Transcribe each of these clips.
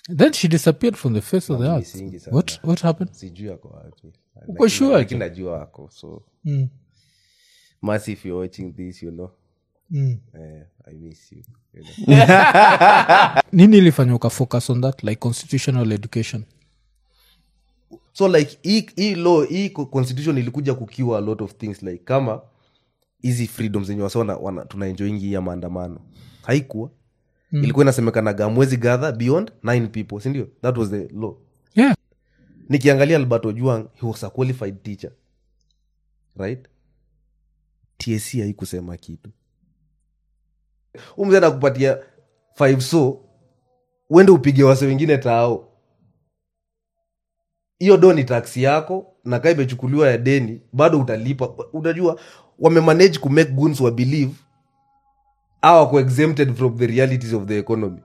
then she disappeared from the face of the earth Misingi sana. what, what happened sijui ako wapi Uko Lakini- sure lakini najua ako so mm. Mercy, if you're watching this you know Mm. eh, i miss you, you know. nini ilifanya ukafocus on that like constitutional education so like hii- hii law hii co- constitution ilikuja kukiwa a lot of things like kama hizi freedom zenye wasona tunaenjoingi hii ya maandamano haikuwa mm. ilikuwa inasemekanaga mwezi gather beyond nine people sindio that was the law yeah nikiangalia albert ojuang he was a qualified teacher right tsc haikusema kitu umze nakupatia five so uende upige wase wengine tao hiyo do ni taksi yako na kaa imechukuliwa ya deni bado utalipa unajua wamemanage kumake guns wa believe au wako exempted from the realities of the economy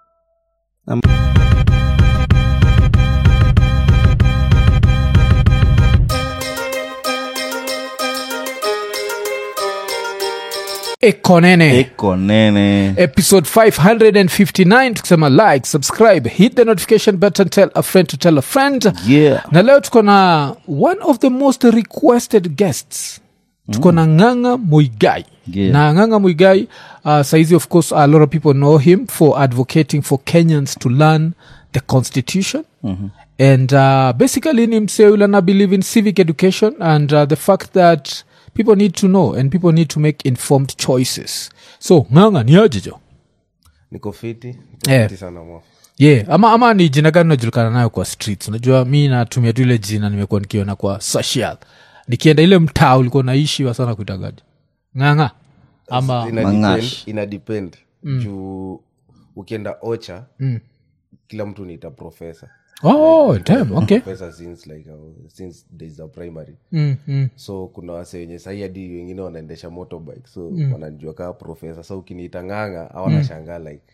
ekonene iko nene episode 559 tukisema like subscribe hit the notification button tell a friend to tell a friend yeah na leo tuko na one of the most requested guests tuko na nganga muigai Yeah. na nganga muigai uh, saizi of course a lot of people know him for advocating for kenyans to learn the constitution and uh, basically ni msee yule ana believe in civic education and uh, the fact that people need to know and people need to make informed choices so nganga ni ajijo niko fiti niko Eh. fiti sana mwa yeah ama, ama ni jina gani unajulikana nayo kwa streets unajua mi natumia tu ile jina nimekuwa nikiona kwa social nikienda ile mtaa ulikuwa naishiwa sana kuitagaji nganga ama ina Mangash. depend, ina depend juu ukienda ocha kila mtu niita profesa oh damn okay profesa since like uh, since days of primary mm, mm. so kuna wase wenye sahii hadi wengine wanaendesha motorbike so wanajua kaa profesa so ukiniita nganga awanashangaa like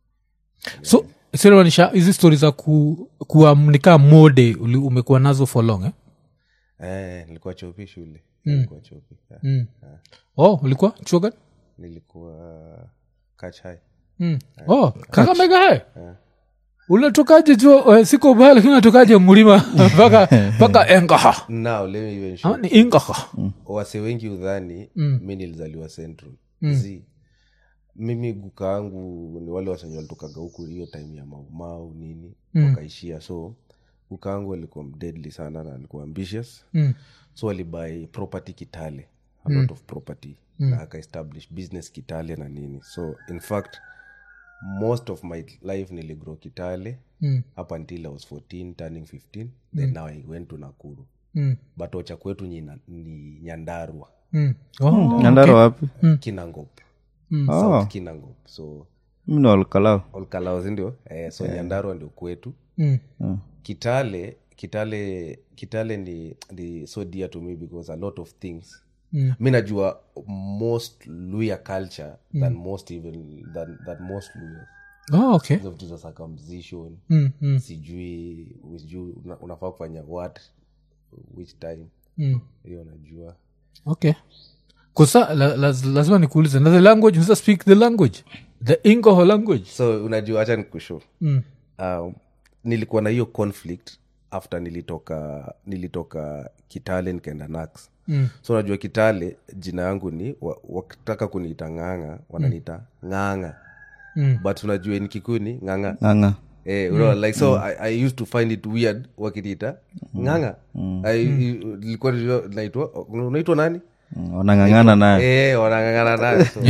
so sinamaanisha hizi stori za ku, kuamnika mode uli- umekuwa nazo for long eh? eh, nilikuwa chopi shule nilikuwa chopi yeah. mm. oh ulikuwa chuo gani nilikuwa kach high mm. oh kakamega hai unatokaje jo eh, siko baya lakini unatokaje mlima mpaka mpaka engaha now let me even show ama ni ingaha wase wengi udhani mi nilizaliwa central z mimi guka wangu ni wale wasenye walitokaga huku hiyo time ya maumau nini wakaishia so guka wangu alikuwa deadly sana na alikuwa ambitious Mm. so alibai property kitale a lot of property na akaestablish business kitale na nini so in fact most of my life niligrow kitale Mm. up until i was 14 turning 15 then now i went to nakuru Mm. but ocha kwetu ni, ni nyandarua Mm. Oh, nyandaro wapi kinangop oh south kinangop so mimi ni olkalao olkalao sindio eh, so nyandarua ndio kwetu mm. kitale kitale kitale ni, ni so dear to me because a lot of things Mm. mi najua most luya culture than most even than, than most luyas Oh, okay hizo vitu za circumcision mm. Mm. sijui sijui una, unafaa kufanya what which time Mm. hiyo najua okay kosa la, la, lazima nikuulize na the language unaweza speak the language the ingoho language so unajua hacha nikusho mm. um, nilikuwa na hiyo conflict after nilitoka nilitoka kitale nikaenda nax Mm. so unajua kitale jina yangu ni wa- wakitaka kuniita ng'anga wananiita ng'anga Mm. but unajua ni kikuni ng'anga ng'anga Eh, unaona, like so I, i used to find it weird wakiniita ng'anga I- i- nilikuwa najua naitwa unaitwa nani Mm, wanang'ang'ana naye Eh, wanang'ang'ana nayo so.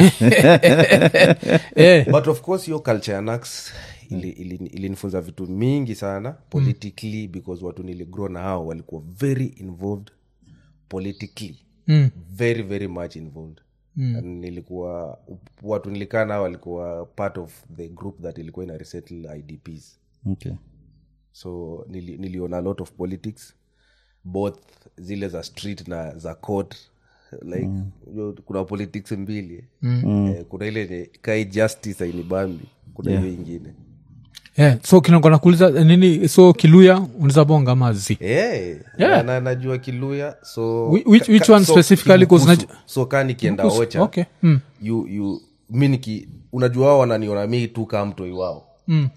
eh. but of course hiyo culture ya nax ili- ili- ilinifunza vitu mingi sana politically because watu niligrow na hao walikuwa very involved politically mm. very very much involved mm. nilikuwa watu nilikaa nao walikuwa part of the group that ilikuwa ina resettle idps okay. so nili, niliona a lot of politics both zile za street na za court like mm. kuna politics mbili mm. eh, kuna ile yenye kai justice ainibambi kuna hiyo ingine yeah. so kinakona kuuliza nini so kiluya unaweza bonga mazi hey, Yeah. na, na, najua kiluya so Whi- which- which one specifically 'cause Kibukusu. naju- so kaa nikienda ocha okay mm. you, you, mi niki unajua wao wananiona mi tu kaa mtoi wao Mm.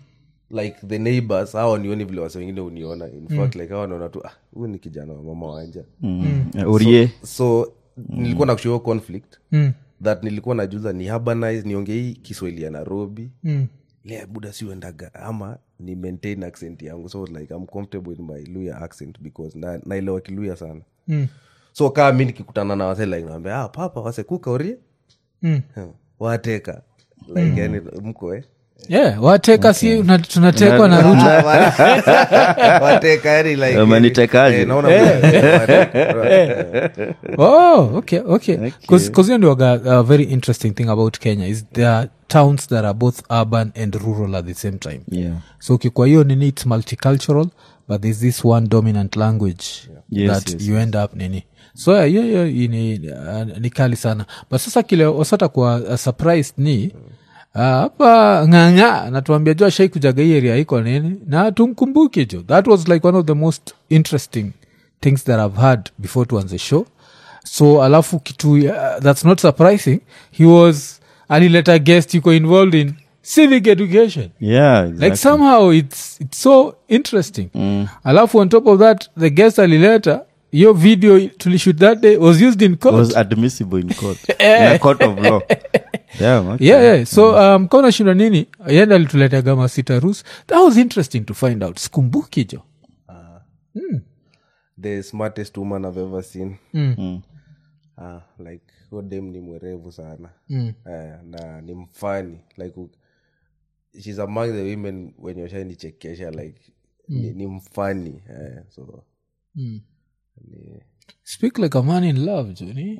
like the neighbors hao nioni vile wase wengine uniona in fact like hao wanaona tu ah huyu ni kijana wa mama wanja Mm. Eh, urie so nilikuwa na kushow conflict Mm. that nilikuwa najuza ni urbanize niongee hii kiswahili ya nairobi Mm. le buda siuendaga ama ni maintain accent yangu so like i'm comfortable in my luya accent because na, naelewa kiluya sana Mm. so kaa mi nikikutana na wase like naambia ah, papa wase kuka urie Mm. Hmm. wateka like yani mko eh yeah wateka si una- tunatekwa na ruto wateka yani like Umenitekaje? eh, naona vile- wateka. oh okay okay because hiyo ndio a very interesting thing about kenya is there are towns that are both urban and rural at the same time yeah. so ukikwa hiyo nini its multicultural but there's this one dominant language Yes, that yes, you end up nini so yeah, hiyo hiyo ni, uh, ni kali sana but sasa kile wasata kuwa uh, surprised ni uh, hapa ng'ang'a natuambia jo ashai kujaga hii area iko nini na tumkumbuke jo that was like one of the most interesting things that i've heard before tuanze show so alafu kitu uh, that's not surprising he was alileta guest yuko involved in civic education Yeah, like exactly. somehow it's, it's so interesting alafu on top of that the guest alileta your video tulishut that day was used in court was admissible in court in a court of law Damn, okay. yeah, yeah. so um, kauna shinda nini yenda alituletea masita rus that was interesting to find out skumbuki jo the smartest woman i've ever seen Mm. ah, like hodem ni mwerevu sana Mm. eh, na ni mfani like u- shes among the women wenye washanichekesha like ni, ni mfani eh, so Mm. ni, speak like a man in love joni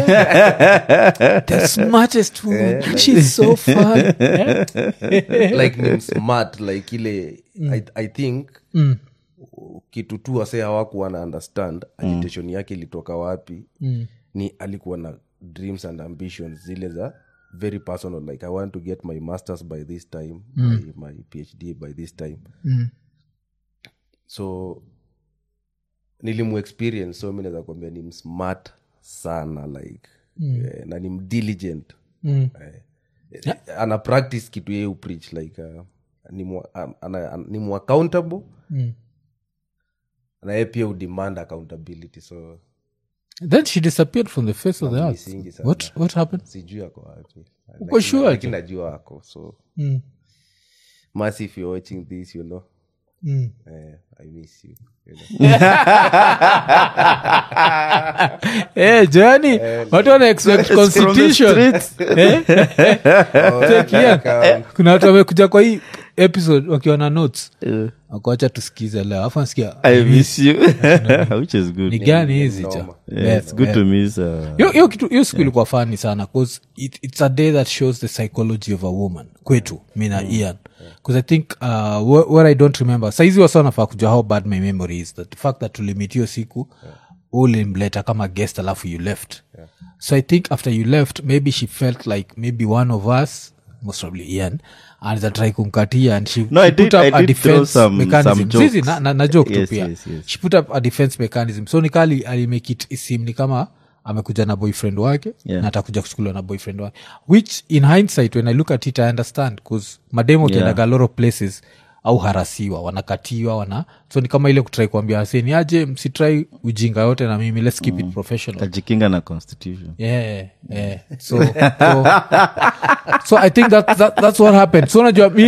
the smartest woman she's so fun yeah? like ni smart like ile I, i think mm. kitu tu wase hawakuwa na understand agitation yake ilitoka wapi Mm. ni alikuwa na dreams and ambitions zile za very personal like i want to get my masters by this time my, my phd by this time Mm. so nilimu experience so mi naweza kuambia ni msmart sana like mm. eh, na ni mdiligent Mm. eh, ana practice kitu yeye upreach like uh, ni mwa, um, ana, an, ni mu accountable Mm. na yeye pia udemand accountability so then she disappeared from the face of the earth misingi sana. what, what happened sijui ako wapi Uko Lakini- sure lakini najua ako so mm. Mercy, if you're watching this you know Mm. eh, i miss you, you know. Eh, Johnny, watu wana expect constitution Eh? Take here. Kama- kuna watu wamekuja kwa hii episode wakiwa na notes wakuacha tusikize leo afu nasikia I miss you, which is good. ni gani hizi noma. jo Yeah, it's good to miss. Uh, hiyo hiyo kitu hiyo siku ilikuwa fani sana bcause it, it's a day that shows the psychology of a woman kwetu mi na ian bcause i think uh, wh- what i don't remember saizi wasa nafaa kujua how bad my memory is that the fact that tulimit hiyo siku ulimleta kama guest alafu you left so i think after you left maybe she felt like maybe one of us most probably ian anaweza try kumkatia and she, No, she I did- put up I a did throw defense some- mechanism some Zizi, jokes. na, na, na joke tu Yes, pia yes, yes. she put up a defense mechanism so nikali alimake it isim ni kama amekuja na boyfriend wake Yeah. na atakuja kuchukuliwa na boyfriend wake which in hindsight when i look at it i understand bcause mademo Yeah. yeah. a lot of places au harasiwa wanakatiwa wana so ni kama ile kutrai kuambia waseni aje msitrai ujinga yote na mimi let's keep it professional tajikinga na constitution yeah, yeah. So, so, so I think that, that that's what happened. So najua mi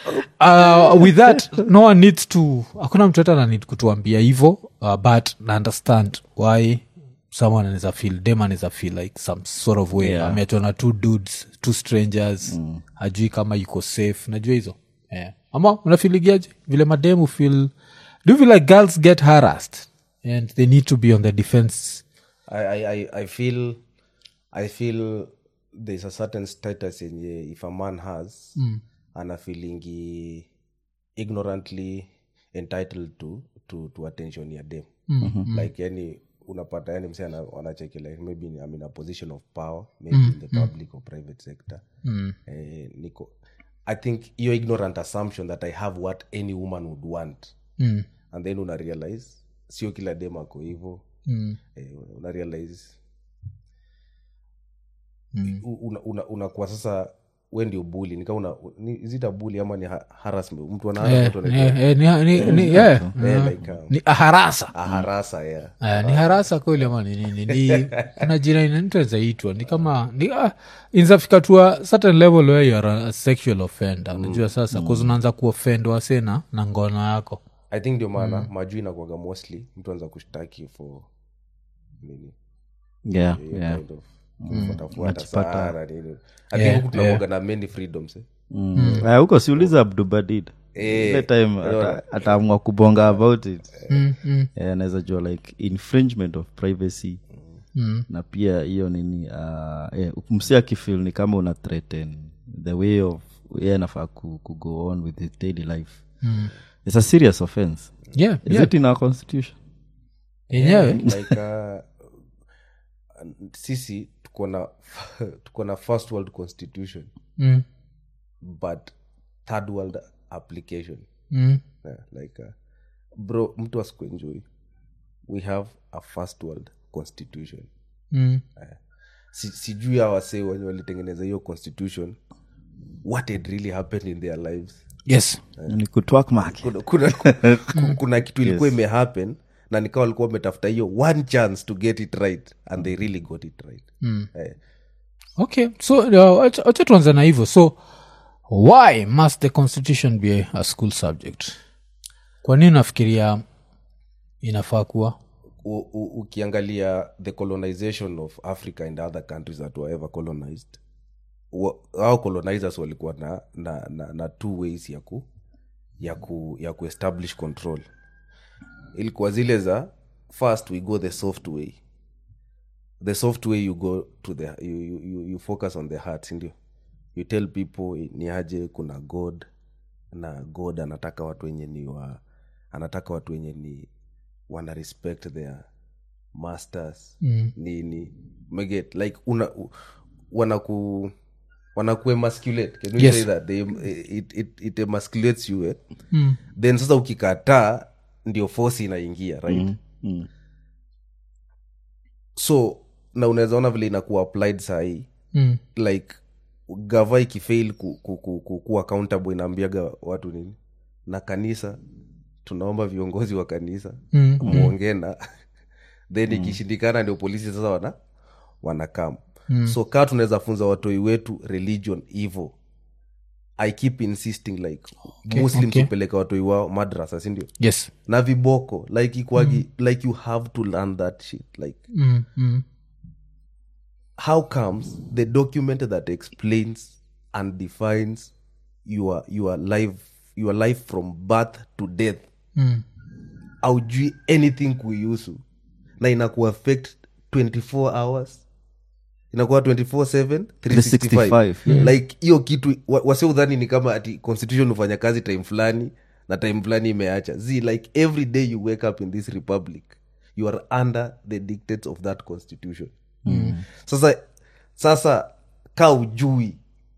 uh, with that no one needs to hakuna mtu hata nanid kutuambia hivo uh, but na understand why someone anaweza feel dem anaweza feel like some sort of way Yeah. ameachwa na two dudes two strangers mm. hajui kama yuko safe najua hizo yeah. ama unafiligiaje vile mademu feel do you feel like girls get harassed and they need to be on the defense I, I, I, I feel i feel there's a certain status yenye if a man has mm. ana feelingi ignorantly entitled to, to, to attention ya dem mm-hmm. like yani unapata yani mse ana- anacheki like maybe I'm in a position of power maybe mm. in the public or private sector mm. eh, niko i think your ignorant assumption that i have what any woman would want mm. and then una realize sio kila dem ako hivo Mm. eh, una realize mm. unakuwa una, unakuwa sasa we ndio buli nika una ni, is it a bully ama ni ha- harassment mtu anaanza Eh, mtu anaitwa- eh, eh, ni- ni- ni- yeah. eh, like, um, ni harasa a harasa yeah Eh, ni harasa kweli ama ni nini ni kuna jina inanitazaitwa ni kama ni ah, inzafika to a certain level where you are a sexual offender unajua sasa mm. unaanza kuoffend wase na na ngono yako i think ndio maana majuu inakuaga mostly mtu anza kushtaki for nini yeah, hiyo yeah. kind of kufuatafuata Unajipata- sana nini i Yeah, think huku tunakuaga na many freedoms eh? Mm. Ah, huko siuliza abdubadid Eh, ile time unaona? ata- ataamua kubonga about it mm, mm, Eh, anaweza jua like infringement of privacy mm. na pia hiyo nini uh, eh, msi akifil ni kama una threaten the way of ye anafaa ku, ku go on with his daily life Mm. it's a serious offense yeah, is yeah. it in our constitution yenyewe like uh, sisi tuko na tuko na first world constitution mm, but third world application mm, yeah, like uh, bro mtu asikuenjoi we have a first world constitution mm. si, sijui awasee wenye walitengeneza hiyo constitution what had really happened in their lives yes ni kutwak mark kuna, kuna, ku- kuna kitu ilikuwa Yes. imehappen na nikawa walikuwa wametafuta hiyo one chance to get it right and they really got it right mm. eh, okay so uh, wacha wacha tuanze na hivyo so why must the constitution be a school subject kwa nini nafikiria inafaa kuwa u, u, ukiangalia the colonization of africa and other countries that were ever colonized wa- hao colonizers walikuwa na, na, na, na two ways ya ku ya ku ya kuestablish control ilikuwa zile za first we go the soft way the soft way you go to the you, you, you, you focus on the heart sindio you tell people ni aje kuna god na god anataka watu wenye ni wa anataka watu wenye ni wana respect their masters mm. nini meget like una u- wanaku wanaku emasculate can we Yes. say that they, it, it, it emasculates you eh? Mm. then sasa ukikataa ndio force inaingia right Mm, mm. so na unaweza ona vile inakuwa applied sahii Mm. like gava ikifail ku, ku, ku, ku, ku accountable inaambiaga watu nini na kanisa tunaomba viongozi wa kanisa Mm. mwongee na then ikishindikana ndio polisi sasa wana wanakam Mm. so kaa tunaweza funza watoi wetu religion hivo i keep insisting like Okay, muslims okay. upeleka watoi wao madrasa sindio yes na viboko like ikwagi like you have to learn that shit like mm. Mm. how comes the document that explains and defines your your life your life from birth to death Mm. aujui anything kuihusu na inakuaffect 24 hours inakuwa 24/7, 365 365, like hiyo kitu wa- wase udhani ni kama ati constitution hufanya kazi time fulani na time fulani imeacha z like every day you wake up in this republic you are under the dictates of that constitution mm. sasa sasa ka ujui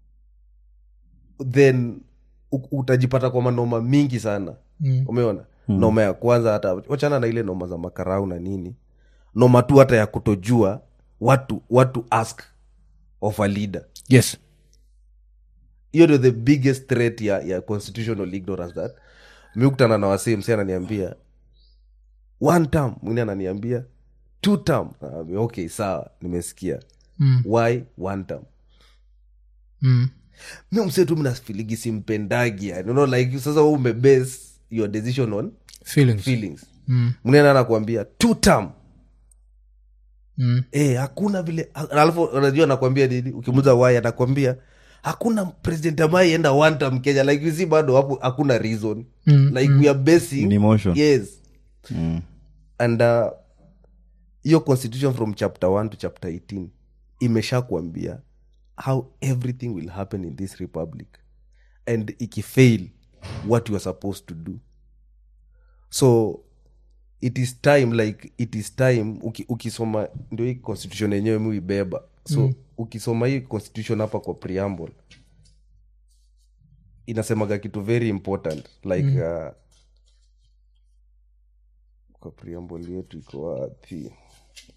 then u- utajipata kwa manoma mingi sana Mm. umeona mm. noma ya kwanza hata wachana na ile noma za makarau na nini noma tu hata ya kutojua watu watu ask of a leader yes hiyo ndio the biggest threat ya, ya constitutional ignorance that mi kutana na wasee msi ananiambia one term mwingine ananiambia two term Naambia, okay sawa nimesikia mm. why one term Mm. mi msee tu mnafiligi simpendagi yani you know, like sasa wewe umebase your decision on feelings feelings mm. mwingine anakuambia two term Mm. Eh, hakuna vile alafu unajua anakwambia nini ukimuza wai anakwambia hakuna president ambaye enda one term kenya like you see bado hapo hakuna reason Mm, like we are basing Ni emotion. yes Mm. and uh, hiyo constitution from chapter 1 to chapter 18 imesha kuambia how everything will happen in this republic and ikifail what you are supposed to do so it is time like it is time uki, ukisoma ndio hii constitution yenyewe muibeba so mm. ukisoma hii constitution hapa kwa preamble inasemaga kitu very important like mm. uh, kwa preamble yetu iko wapi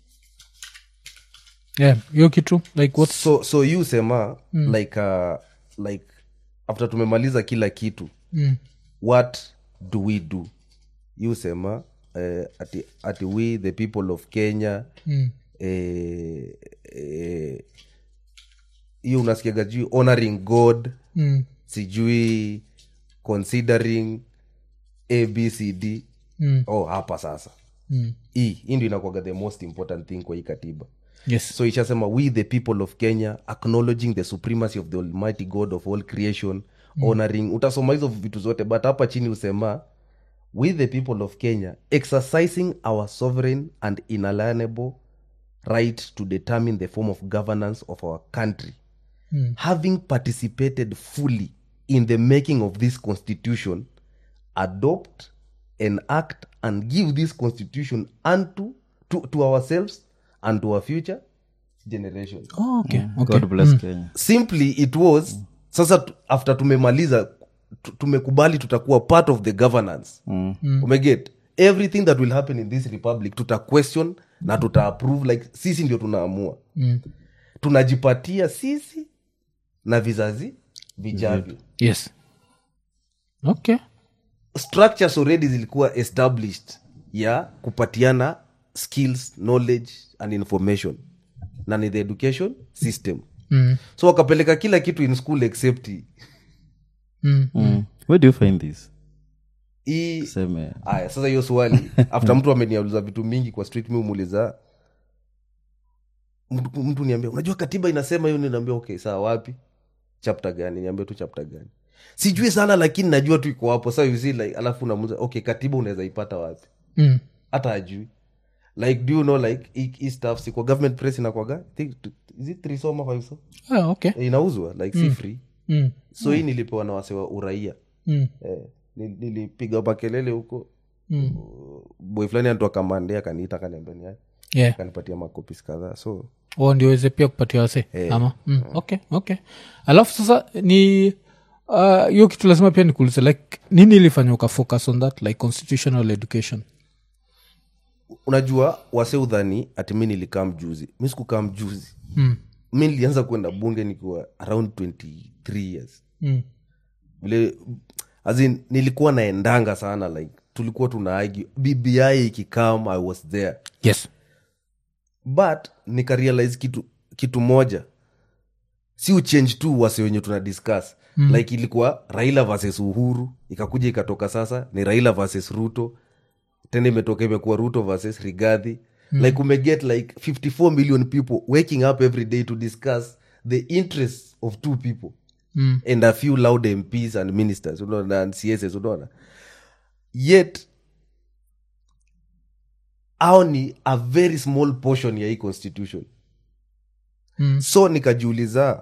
yeah hiyo kitu like what so so you sema mm. like uh, like after tumemaliza kila kitu Mm. what do we do you sema eh, ati, ati we the people of kenya Mm. eh, eh, hiyo unasikiaga juu honoring god Mm. sijui considering abcd Mm. oh hapa sasa Mm. hii hii ndio inakwaga the most important thing kwa hii katiba yes so ishasema we the people of kenya acknowledging the supremacy of the almighty god of all creation mm. honoring utasoma hizo vitu zote but hapa chini usema we the people of kenya exercising our sovereign and inalienable right to determine the form of governance of our country Mm. having participated fully in the making of this constitution adopt enact and give this constitution unto to, to ourselves and to our future generation oh, okay. okay. god bless kenya simply it was sasa tu- after tumemaliza tu- tumekubali tutakuwa part of the governance Mm. umeget everything that will happen in this republic tuta question na tuta approve like sisi ndio tunaamua Mm. tunajipatia sisi na vizazi vijavyo yes okay structures already zilikuwa established ya kupatiana skills knowledge and information na ni the education system mm. so wakapeleka kila kitu in school except hii- Mm. Mm. where do you find this hii seme aya sasa hiyo swali after mtu ameniauliza vitu mingi kwa street mi umuuliza mtu, mtu niambia unajua katiba inasema hiyo ninaambia okay saa wapi chapter gani niambia tu chapter gani sijui sana lakini najua tu iko hapo sa you see, like alafu unamuza okay katiba unaweza ipata wapi Mm. hata ajui like do you know like hii- hii stuff si kwa government press inakwaga think is it three soma five so Ah, okay Eh, inauzwa like si free mm. so hii nilipewa na wasewa uraia Mm. eh, nil- nilipiga makelele huko Mm. boy fulani anatoa kamande akaniita akaniambia ni aje. yeah akanipatia makopis kadhaa so o ndioweze pia kupatia wase ama mm. okay okay alafu sasa ni uh, hiyo kitu lazima pia nikuulize like nini ilifanya ukafocus on that like constitutional education unajua wase udhani ati mi nilikaa mjuzi mi sikukaa mjuzi mm. mi nilianza kwenda bunge nikiwa around 23 years Mm. vile as in, nilikuwa naendanga sana like tulikuwa tuna argue bbi ikikam i was there yes but nikarealize kitu kitu moja si uchange tu wase wenye tuna discuss mm. like ilikuwa raila versus uhuru ikakuja ikatoka sasa ni raila versus ruto tena imetoka imekuwa ruto versus rigadhi mm. like umeget like 54 million people waking up every day to discuss the interests of two people mm. and a few loud mps and ministers unaona and css unaona yet au ni a very small portion ya hii constitution Mm. so nikajiuliza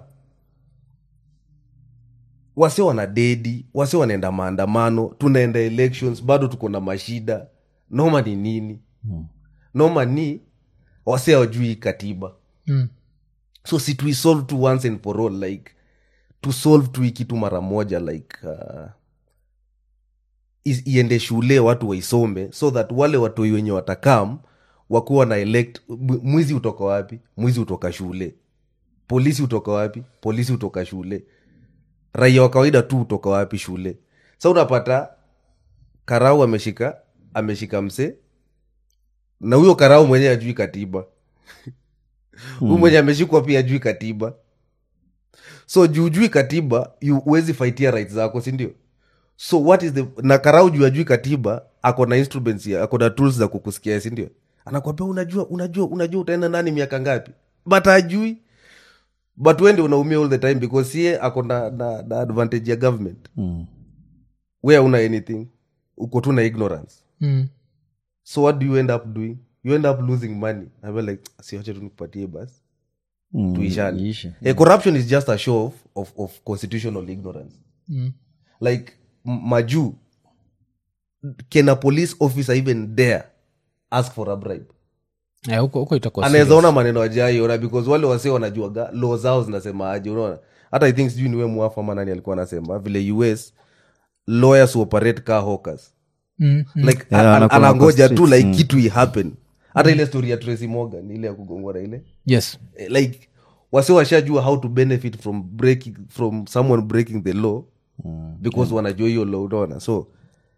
wase wana dedi wase wanaenda maandamano tunaenda elections bado tuko na mashida noma ni nini noma ni wase hawajui hii katiba Mm. so si tuisolve tu once and for all like to solve tu hii kitu mara moja like uh, is- iende shule watu waisome so that wale watoi wenye watakam wakuwa na elect mwi- mwizi utoka wapi mwizi utoka shule polisi utoka wapi polisi utoka shule raia wa kawaida tu utoka wapi shule sa unapata karau ameshika ameshika mse na huyo karau mwenyewe ajui katiba huyu mwenye ameshikwa pia ajui katiba so juujui katiba yu- huwezi faitia right zako sindio so what is the na karau juu ajui katiba ako na instruments ya ako na tools za kukusikia sindio anakwambia unajua unajua unajua utaenda nani miaka ngapi but ajui but wende unaumia all the time because sie ako na, na, na advantage ya government Mm. we hauna anything uko tu na ignorance Mm. so what do you end up doing you end up losing money I'm like siache tu nikupatie basi Mm. tuishane Iishe. Eh, corruption is just a show of, of, of constitutional ignorance Mm. like m- majuu can a police officer even dare ask for a bribe Eh, huko huko itakuwa anaweza serious. ona maneno ajaiona because wale wase wanajuaga law zao zinasema aje unaona hata i think sijui niwe mwafu ama nani alikuwa anasema vile us lawyers operate car hawkers Mm. Mm. like Yeah, a- a- anakuwa anangoja wako tu streets, like mm. kitu ihappen hata ile story ya tracy morgan ile ya kugongwa na ile yes Eh, like wase washajua how to benefit from breaking from someone breaking the law because wanajua hiyo law unaona so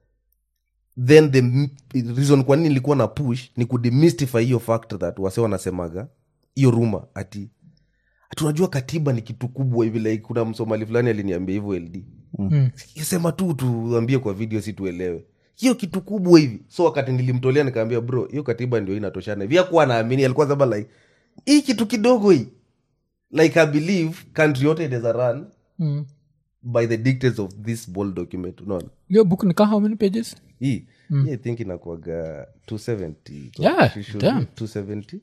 then the m- reason kwa nini nilikuwa na push ni kudemystify hiyo fact that wase wanasemaga hiyo ruma ati ati unajua katiba ni kitu kubwa hivi like kuna msomali fulani aliniambia hivyo ld Mm. sema tu tuambie kwa video si tuelewe hiyo kitu kubwa hivi so wakati nilimtolea nikaambia bro hiyo katiba ndio inatoshana hivi akuwa naamini alikuwa sema like hii kitu kidogo hii like i believe country yote inaweza run Mm. by the dictates of this bold document unaona hiyo book ni ka how many pages hii hii i think inakuaga 270 Yeah, It should damn. be 270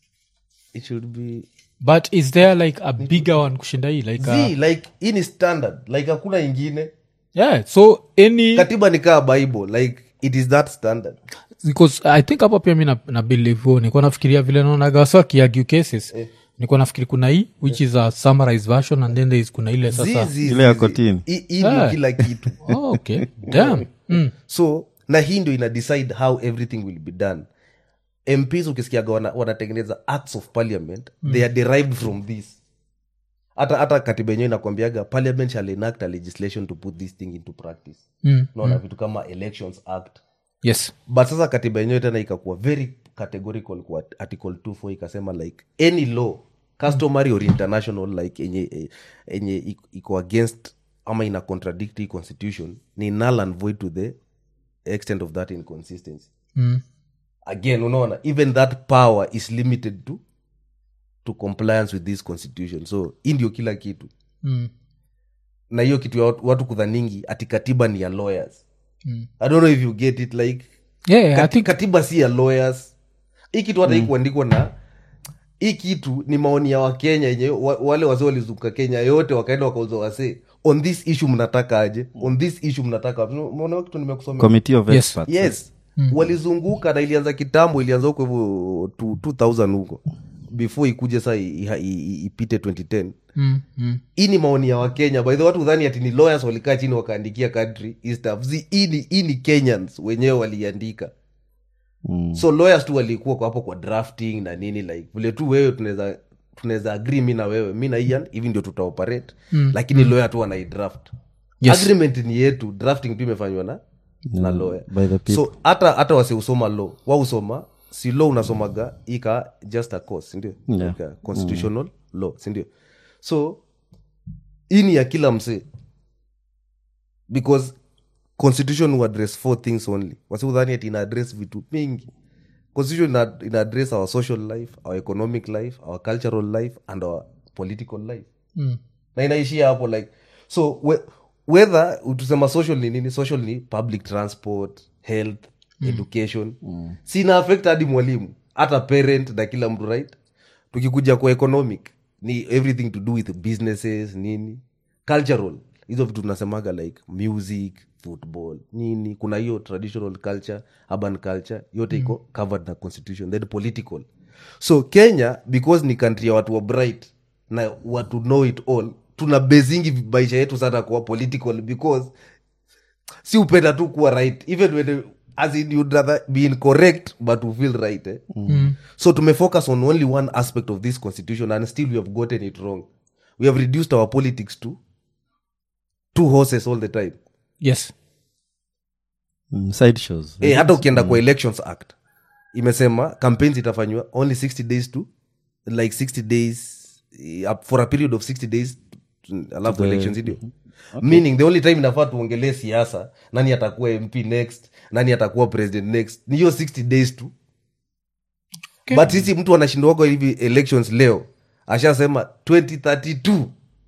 it should be but is there like a bigger one kushinda hii like uh, z like hii ni standard like hakuna ingine yeah so any katiba ni kaa bible like it is that standard because i think hapa pia mi na, na believe huo nikuwa nafikiria vile naonaga wasa wakiargue cases nikuwa nafikiri kuna hii which is a summarized version and then there is kuna ile sasa Zi, zi, Ile zi, ya zi. kotini. Hii- hii ndio Ah. kila kitu oh, okay damn mm. so na hii ndio ina decide how everything will be done mps ukisikiaga wana- wanatengeneza acts of parliament they are derived from this hata hata katiba yenyewe inakwambiaga parliament shall enact a legislation to put this thing into practice Mm. naona vitu kama elections act yes but sasa katiba yenyewe tena ikakuwa very categorical kwa article 24 ikasema like any law customary or international like enye, eh, enye iko- iko against ama ina contradict hii constitution ni null and void to the extent of that inconsistency mm. again unaona even that power is limited to to compliance with this constitution so hii ndio kila kitu Mm. na hiyo kitu ya watu, watu kudhaningi ati katiba ni ya lawyers Mm. i don't know if you get it like yeah, yeah, i Kati, think katiba si ya lawyers hii kitu hata mm. kuandikwa na hii kitu ni maoni ya wakenya yenye wa, wale wazee walizunguka kenya yote wakaenda wakauza wasee on this issue mnataka aje on this issue mnataka wapi? umeona hiyo kitu nimekusomea committee of Yes. experts yes walizunguka na ilianza kitambo ilianza huko hivyo tu- 2000 huko before ikuje saa i- i- i- ipite 2010 mm. Mm. hii ni maoni ya wakenya by the watu dhani ati ni lawyers walikaa chini wakaandikia kadri hii stuff Zi- hii ni- hii ni kenyans wenyewe waliandika Mm. so lawyers tu walikuwa kwa hapo kwa drafting na nini like vile tu wewe tunaweza tunaweza agree mi na wewe mi na ian hivi ndio tutaoperate mm. lakini mm. lawyer tu wanaidraft Yes. agreement ni yetu drafting tu imefanywa na na lawyer by the people. so hata hata wasiusoma law wausoma si law unasomaga ika just a course sindio Yeah. like a constitutional law sindio so hii ni ya kila msee because constitution will address four things only wasiudhani ati ina address vitu mingi constitution ina, ina address our social life our economic life our cultural life and our political life Mm. na inaishia hapo like so we, whether tusema social ni nini social ni public transport health mm. education mm. sina affect hadi mwalimu hata parent na kila mtu right tukikuja kwa economic ni everything to do with businesses nini cultural hizo vitu tunasemaga like music football nini kuna hiyo traditional culture urban culture yote iko covered na constitution then political so kenya because ni country ya watu wa bright na watu know it all tuna bezingi maisha yetu sana kuwa political because si upenda tu kuwa right even when as in you'd rather be incorrect but to feel right eh? Mm. so tumefocus on only one aspect of this constitution and still we have gotten it wrong we have reduced our politics to two horses all the time yes Mm, side shows eh, hata ukienda kwa elections act imesema campaigns itafanywa only 60 days to like 60 days eh, up for a period of 60 days mm, alafu elections ndio meaning the only time inafaa tuongelee siasa nani atakuwa mp next nani atakuwa president next ni hiyo 60 days tu Okay. but sisi mtu anashindwako hivi elections leo ashasema 2032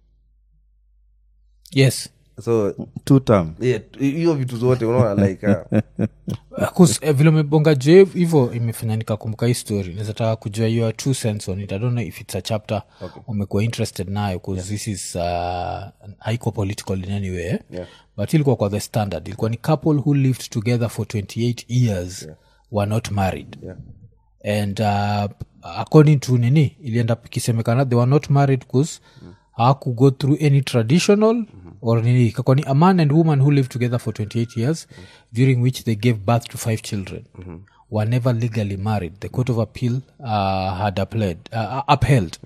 yes so two term yeah, hiyo vitu zote unaona like uh, Cause, eh, vile umebonga je hivo imefanya nikakumbuka hii story nazataka kujua your two sense on it i don't know if it's a chapter okay. umekuwa interested nayo bcause yeah. this is uh, haiko political in any way eh? Yeah. but ilikuwa kwa the standard ilikuwa ni couple who lived together for 28 years yeah. were not married yeah. and uh, according to nini ilienda ikisemekana they were not married bcause mm. hawaku go through any traditional mm-hmm. or nini ikakuwa ni a man and woman who lived together for 28 years mm-hmm. during which they gave birth to five children mm-hmm. were never legally married the court of appeal uh, had upheld, uh, upheld. Mm-hmm.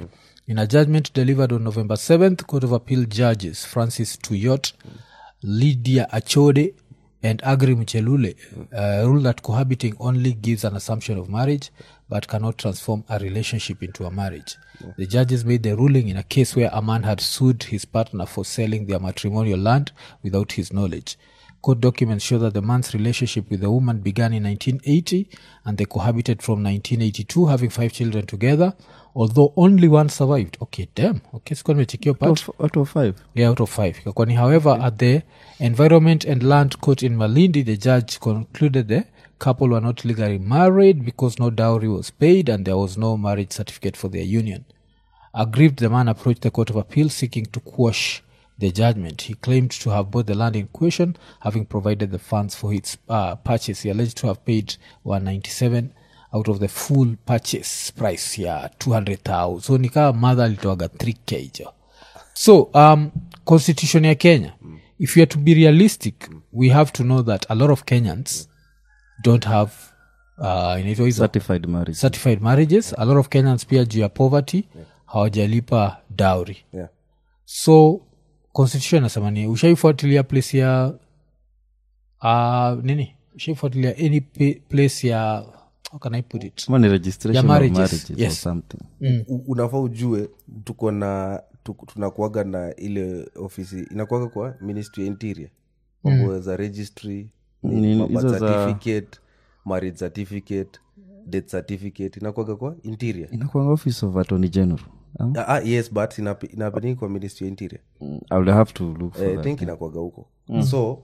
In a judgment delivered on November 7th, Court of Appeal judges Francis Tuyot, Lydia Achode, and Agri Mchelule uh, ruled that cohabiting only gives an assumption of marriage but cannot transform a relationship into a marriage. The judges made the ruling in a case where a man had sued his partner for selling their matrimonial land without his knowledge. Court documents show that the man's relationship with the woman began in 1980 and they cohabited from 1982, having five children together, although only one survived. Okay, damn. Okay, sikuwa nimechekia part Out of- out of five yeah, out of five Ikakuwa ni however at the environment and land court in malindi the judge concluded the couple were not legally married because no dowry was paid and there was no marriage certificate for their union aggrieved the man approached the court of appeal seeking to quash the judgment he claimed to have bought the land in question having provided the funds for its uh, purchase he alleged to have paid 197 out of the full purchase price ya 200000 so nikaa mother alitoaga 3k jo so um, constitution ya kenya if you are to be realistic we have to know that a lot of kenyans don't have uh, inaitwa hizo certified marriage certified marriages a lot of kenyans pia juu ya poverty hawajalipa dowry yeah. so constitution inasema ni ushaifuatilia place ya uh, nini ushaifuatilia any pa- place ya how can i put it kama ni registration Ya of marriages, marriages or yes. something U- unafaa ujue tuko na tuko- tunakuaga na ile ofisi inakuaga kwa ministry ya interior mambo za registry Ni- mambo hizo za- certificate marriage certificate death certificate inakuaga kwa interior inakwanga office of attorney general um, ah, ah, yes but inape- inapeleka kwa ministry ya interior i will have to look for Eh, I that think inakuaga huko so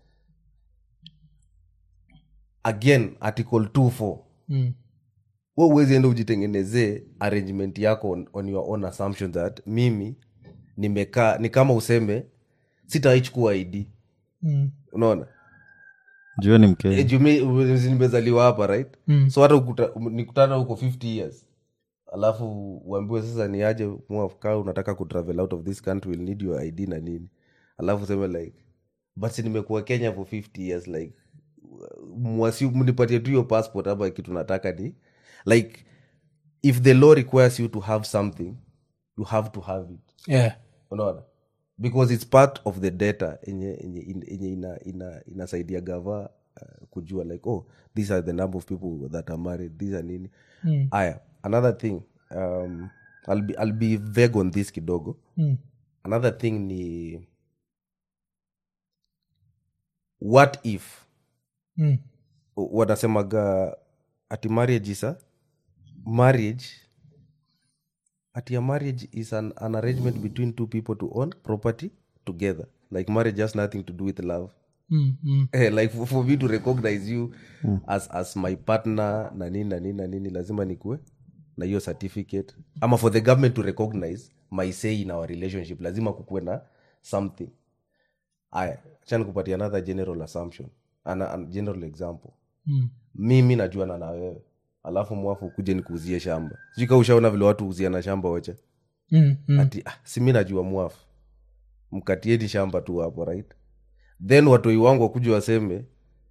again article 24 mm. we uwezi enda ujitengenezee arrangement yako on, on your own assumption that mimi nimekaa ni kama useme sitaichukua id Mm. unaona jua ni mkenya Eh, juu mi- u- nimezaliwa hapa right Mm. so hata ukuta- um, nikutana huko 50 years alafu uambiwe sasa ni aje mwafka unataka kutravel out of this country will need your id na nini alafu useme like but si nimekuwa kenya for 50 years like mwasi mnipatie tu hiyo passport ama kitu nataka ni like if the law requires you to have something you have to have it yeah. unaona because its part of the data enye enye enye ina, ina, inasaidia gava uh, kujua like oh these are the number of people that are married these are nini Mm. aya another thing um, I'll, be, i'll be vague on this kidogo Mm. another thing ni what if Mm. wanasemaga ati marriage is a marriage ati a marriage is an, an arrangement between two people to own property together like marriage has nothing to do with love Mm. Mm. eh, like for, for me to recognize you as, as my partner na nini na nini na nini lazima nikue na hiyo certificate ama for the government to recognize my say in our relationship lazima kukuwe na something aya acha nikupatia another general assumption ana, an general example Mm. mimi najuana na wewe alafu mwafu kuje nikuuzie shamba sijui ka ushaona vile watu huuziana shamba wacha Mm. Mm. ati ah, si mi najua mwafu mkatieni shamba tu hapo right then watoi wangu wakuja waseme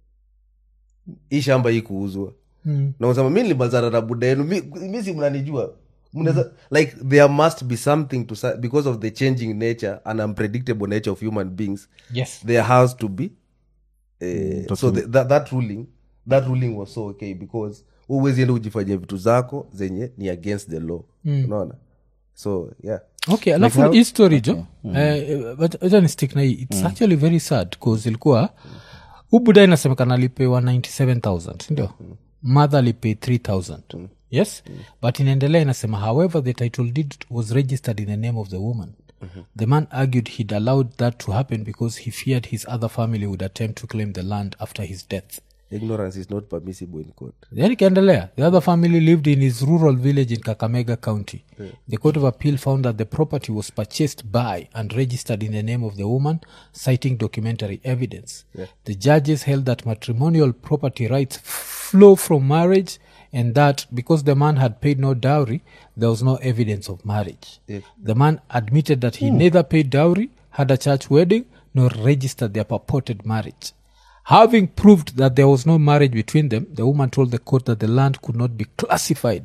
hii shamba hii kuuzwa Mm. na usema mi nilimazana na buda yenu mi, mi si mnanijua Mnaweza- like there must be something to sa- because of the changing nature and unpredictable nature of human beings yes there has to be uh, so the, that, that ruling that ruling was so okay because uwezi enda ujifanyia vitu zako zenye ni against the law unaona so yeah okay alafu how- hii story jo eh, but acha ni stick na hii its actually very sad bcause ilikuwa ubuda inasemekana alipewa 97000 sindio mother alipay 3000 yes but inaendelea inasema however the title deed was registered in the name of the woman the man argued he'd allowed that to happen because he feared his other family would attempt to claim the land after his death ignorance is not permissible in court then ikaendelea the other family lived in his rural village in kakamega county the court of appeal found that the property was purchased by and registered in the name of the woman citing documentary evidence the judges held that matrimonial property rights flow from marriage and that because the man had paid no dowry there was no evidence of marriage the man admitted that he neither paid dowry had a church wedding nor registered their purported marriage Having proved that there was no marriage between them, the woman told the court that the land could not be classified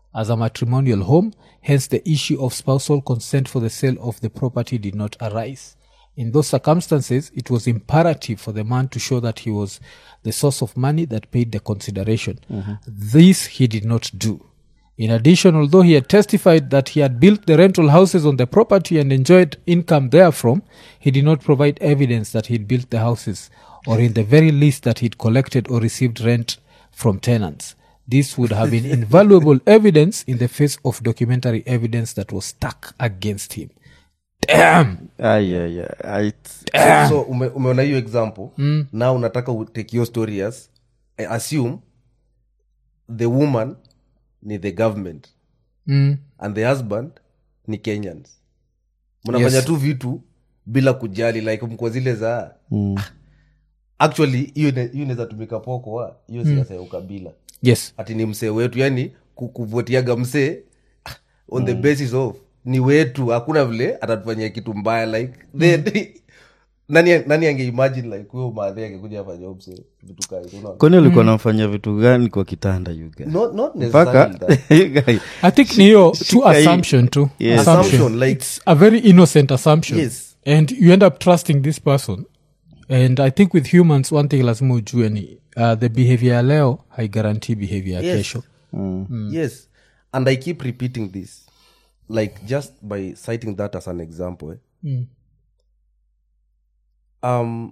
as a matrimonial home hence the issue of spousal consent for the sale of the property did not arise in those circumstances it was imperative for the man to show that he was the source of money that paid the consideration this he did not do in addition, although he had testified that he had built the rental houses on the property and enjoyed income therefrom, he did not provide evidence that he'd built the houses, or in the very least that he'd collected or received rent from tenants. This would have been invaluable evidence in the face of documentary evidence that was stuck against him. Damn! Ay, ay, ay, ay, it's- so, so ume, umeona hiyo example mm. na unataka utake your story as I assume the woman ni the government Mm. and the husband ni kenyans mnafanya Yes. tu vitu bila kujali like mko zile za Mm. actually hiyo ina- hiyo inaweza tumika pokoa hiyo siasa ya ukabila Yes. ati ni msee wetu yani ku- kuvotiaga msee ah, on the basis of ni wetu hakuna vile atatufanyia kitu mbaya like then nani, nani angeimagine like huyo maadhi angekuja afanya msee vitu kai unaona kwani ulikuwa namfanyia vitu gani kwa kitanda you guy? not, not mpaka necessarily that. You guy, I think niyo Shika true hii. assumption too. Yes. Assumption, like- it's a very innocent assumption. Yes. And you end up trusting this person. And I think with humans, one thing lazima ujue ni uh, the behavior ya leo haigarantii behavior ya Yes. kesho. yes and i keep repeating this like just by citing that as an example eh? Mm. um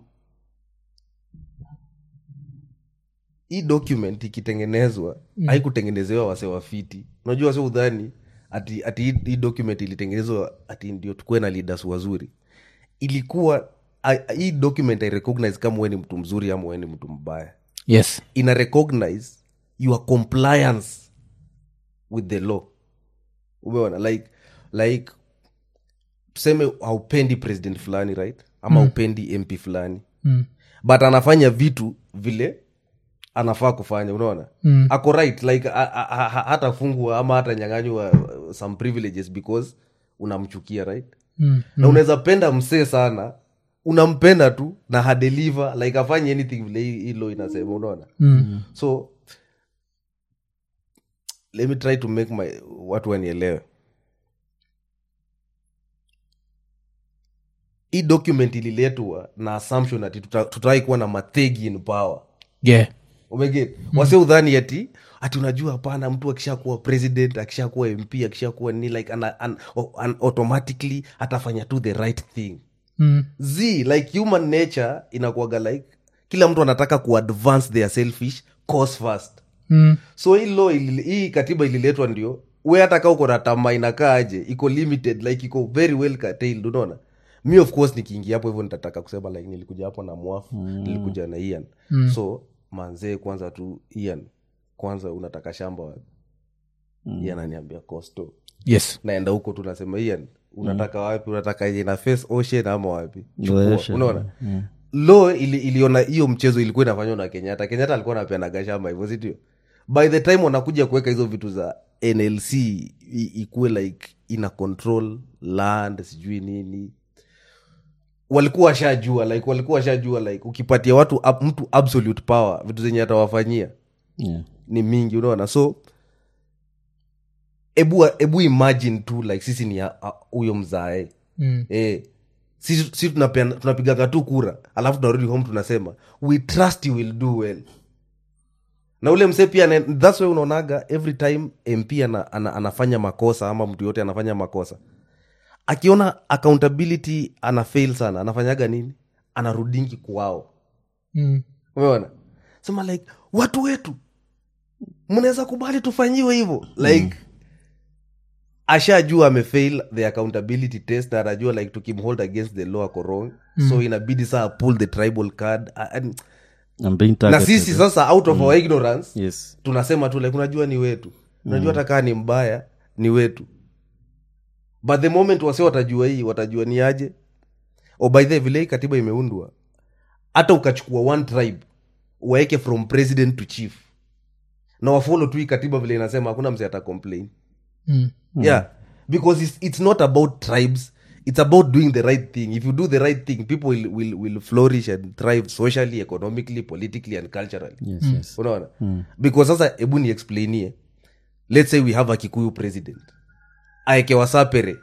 hii document ikitengenezwa mm. haikutengenezewa wase wafiti unajua wase udhani ati, ati hii- hii document ilitengenezwa ati ndio tukuwe na leaders wazuri ilikuwa a- hii document i recognize kama we ni mtu mzuri ama we ni mtu mbaya Yes. ina recognize your compliance with the law umeona like like tuseme haupendi president fulani right ama haupendi mp fulani Mm. but anafanya vitu vile anafaa kufanya unaona Mm. ako right like a- a- a- a- hatafungwa ama hatanyanganywa uh, some privileges because unamchukia right Mm. na unaweza penda msee sana unampenda tu na hadeliver like afanye anything vile hii hii law inasema unaona Mm. so let me try to make my watu wanielewe hii document ililetwa na assumption ati tuta- tutawai kuwa na mathegi in power Yeah. umeget mm. wase udhani ati ati unajua hapana mtu akishakuwa president akishakuwa mp akishakuwa ni like ana, an, an, automatically atafanya tu the right thing Mm. z like human nature inakuaga like kila mtu anataka kuadvance their selfish cause first Mm. so hii law ili- hii katiba ililetwa ndio we hata kaa uko na tamaa inakaa aje iko limited like iko very well curtailed unaona mi of course nikiingia hapo hivyo nitataka kusema like nilikuja hapo na mwafu mm. nilikuja na ian mm. so manzee kwanza tu ian kwanza unataka shamba wapi mm. ian aniambia costo Yes. naenda huko tu nasema ian unataka wapi unataka yenye na face ocean ama wapi Ndio, Chukua. ocean. unaona lo ili, iliona hiyo mchezo ilikuwa inafanywa na kenyatta kenyatta alikuwa anapeanaga shamba hivyo sindio by the time wanakuja kuweka hizo vitu za nlc i- ikuwe like ina control land sijui nini walikuwa washajua like walikuwa washajua like ukipatia watu ab- mtu absolute power vitu zenye atawafanyia Yeah. ni mingi unaona so ebu, ebu imagine tu like sisi ni a- a- huyo mzae Mm. eh, sisi si tunapeana- tunapigaga tu kura alafu tunarudi home tunasema we trust you will do well na ule msee pia ane- thats why unaonaga every time mp ana, ana, anafanya makosa ama mtu yote anafanya makosa akiona accountability ana fail sana anafanyaga nini anarudingi kwao Mm. umeona sema like watu wetu mnaweza kubali tufanyiwe hivyo like ashajua amefail the accountability test na anajua like tukimhold against the law ako wrong so inabidi saa pull the tribal card A- and- I'm being na targeted. sisi sasa out of our ignorance yes tunasema tu like unajua ni wetu unajua hata kaa ni mbaya ni wetu but the moment wase watajua hii watajua ni aje o by the vile hii katiba imeundwa hata ukachukua one tribe waeke from president to chief na wafolo tu hii katiba vile inasema hakuna mse ata complain Mm. yeah because it's, it's not about tribes it's about doing the right thing if you do the right thing people will, will, will flourish and thrive socially economically politically and culturally yes yes unaona because sasa hebu ni explainie let's say we have a kikuyu president aeke wasapere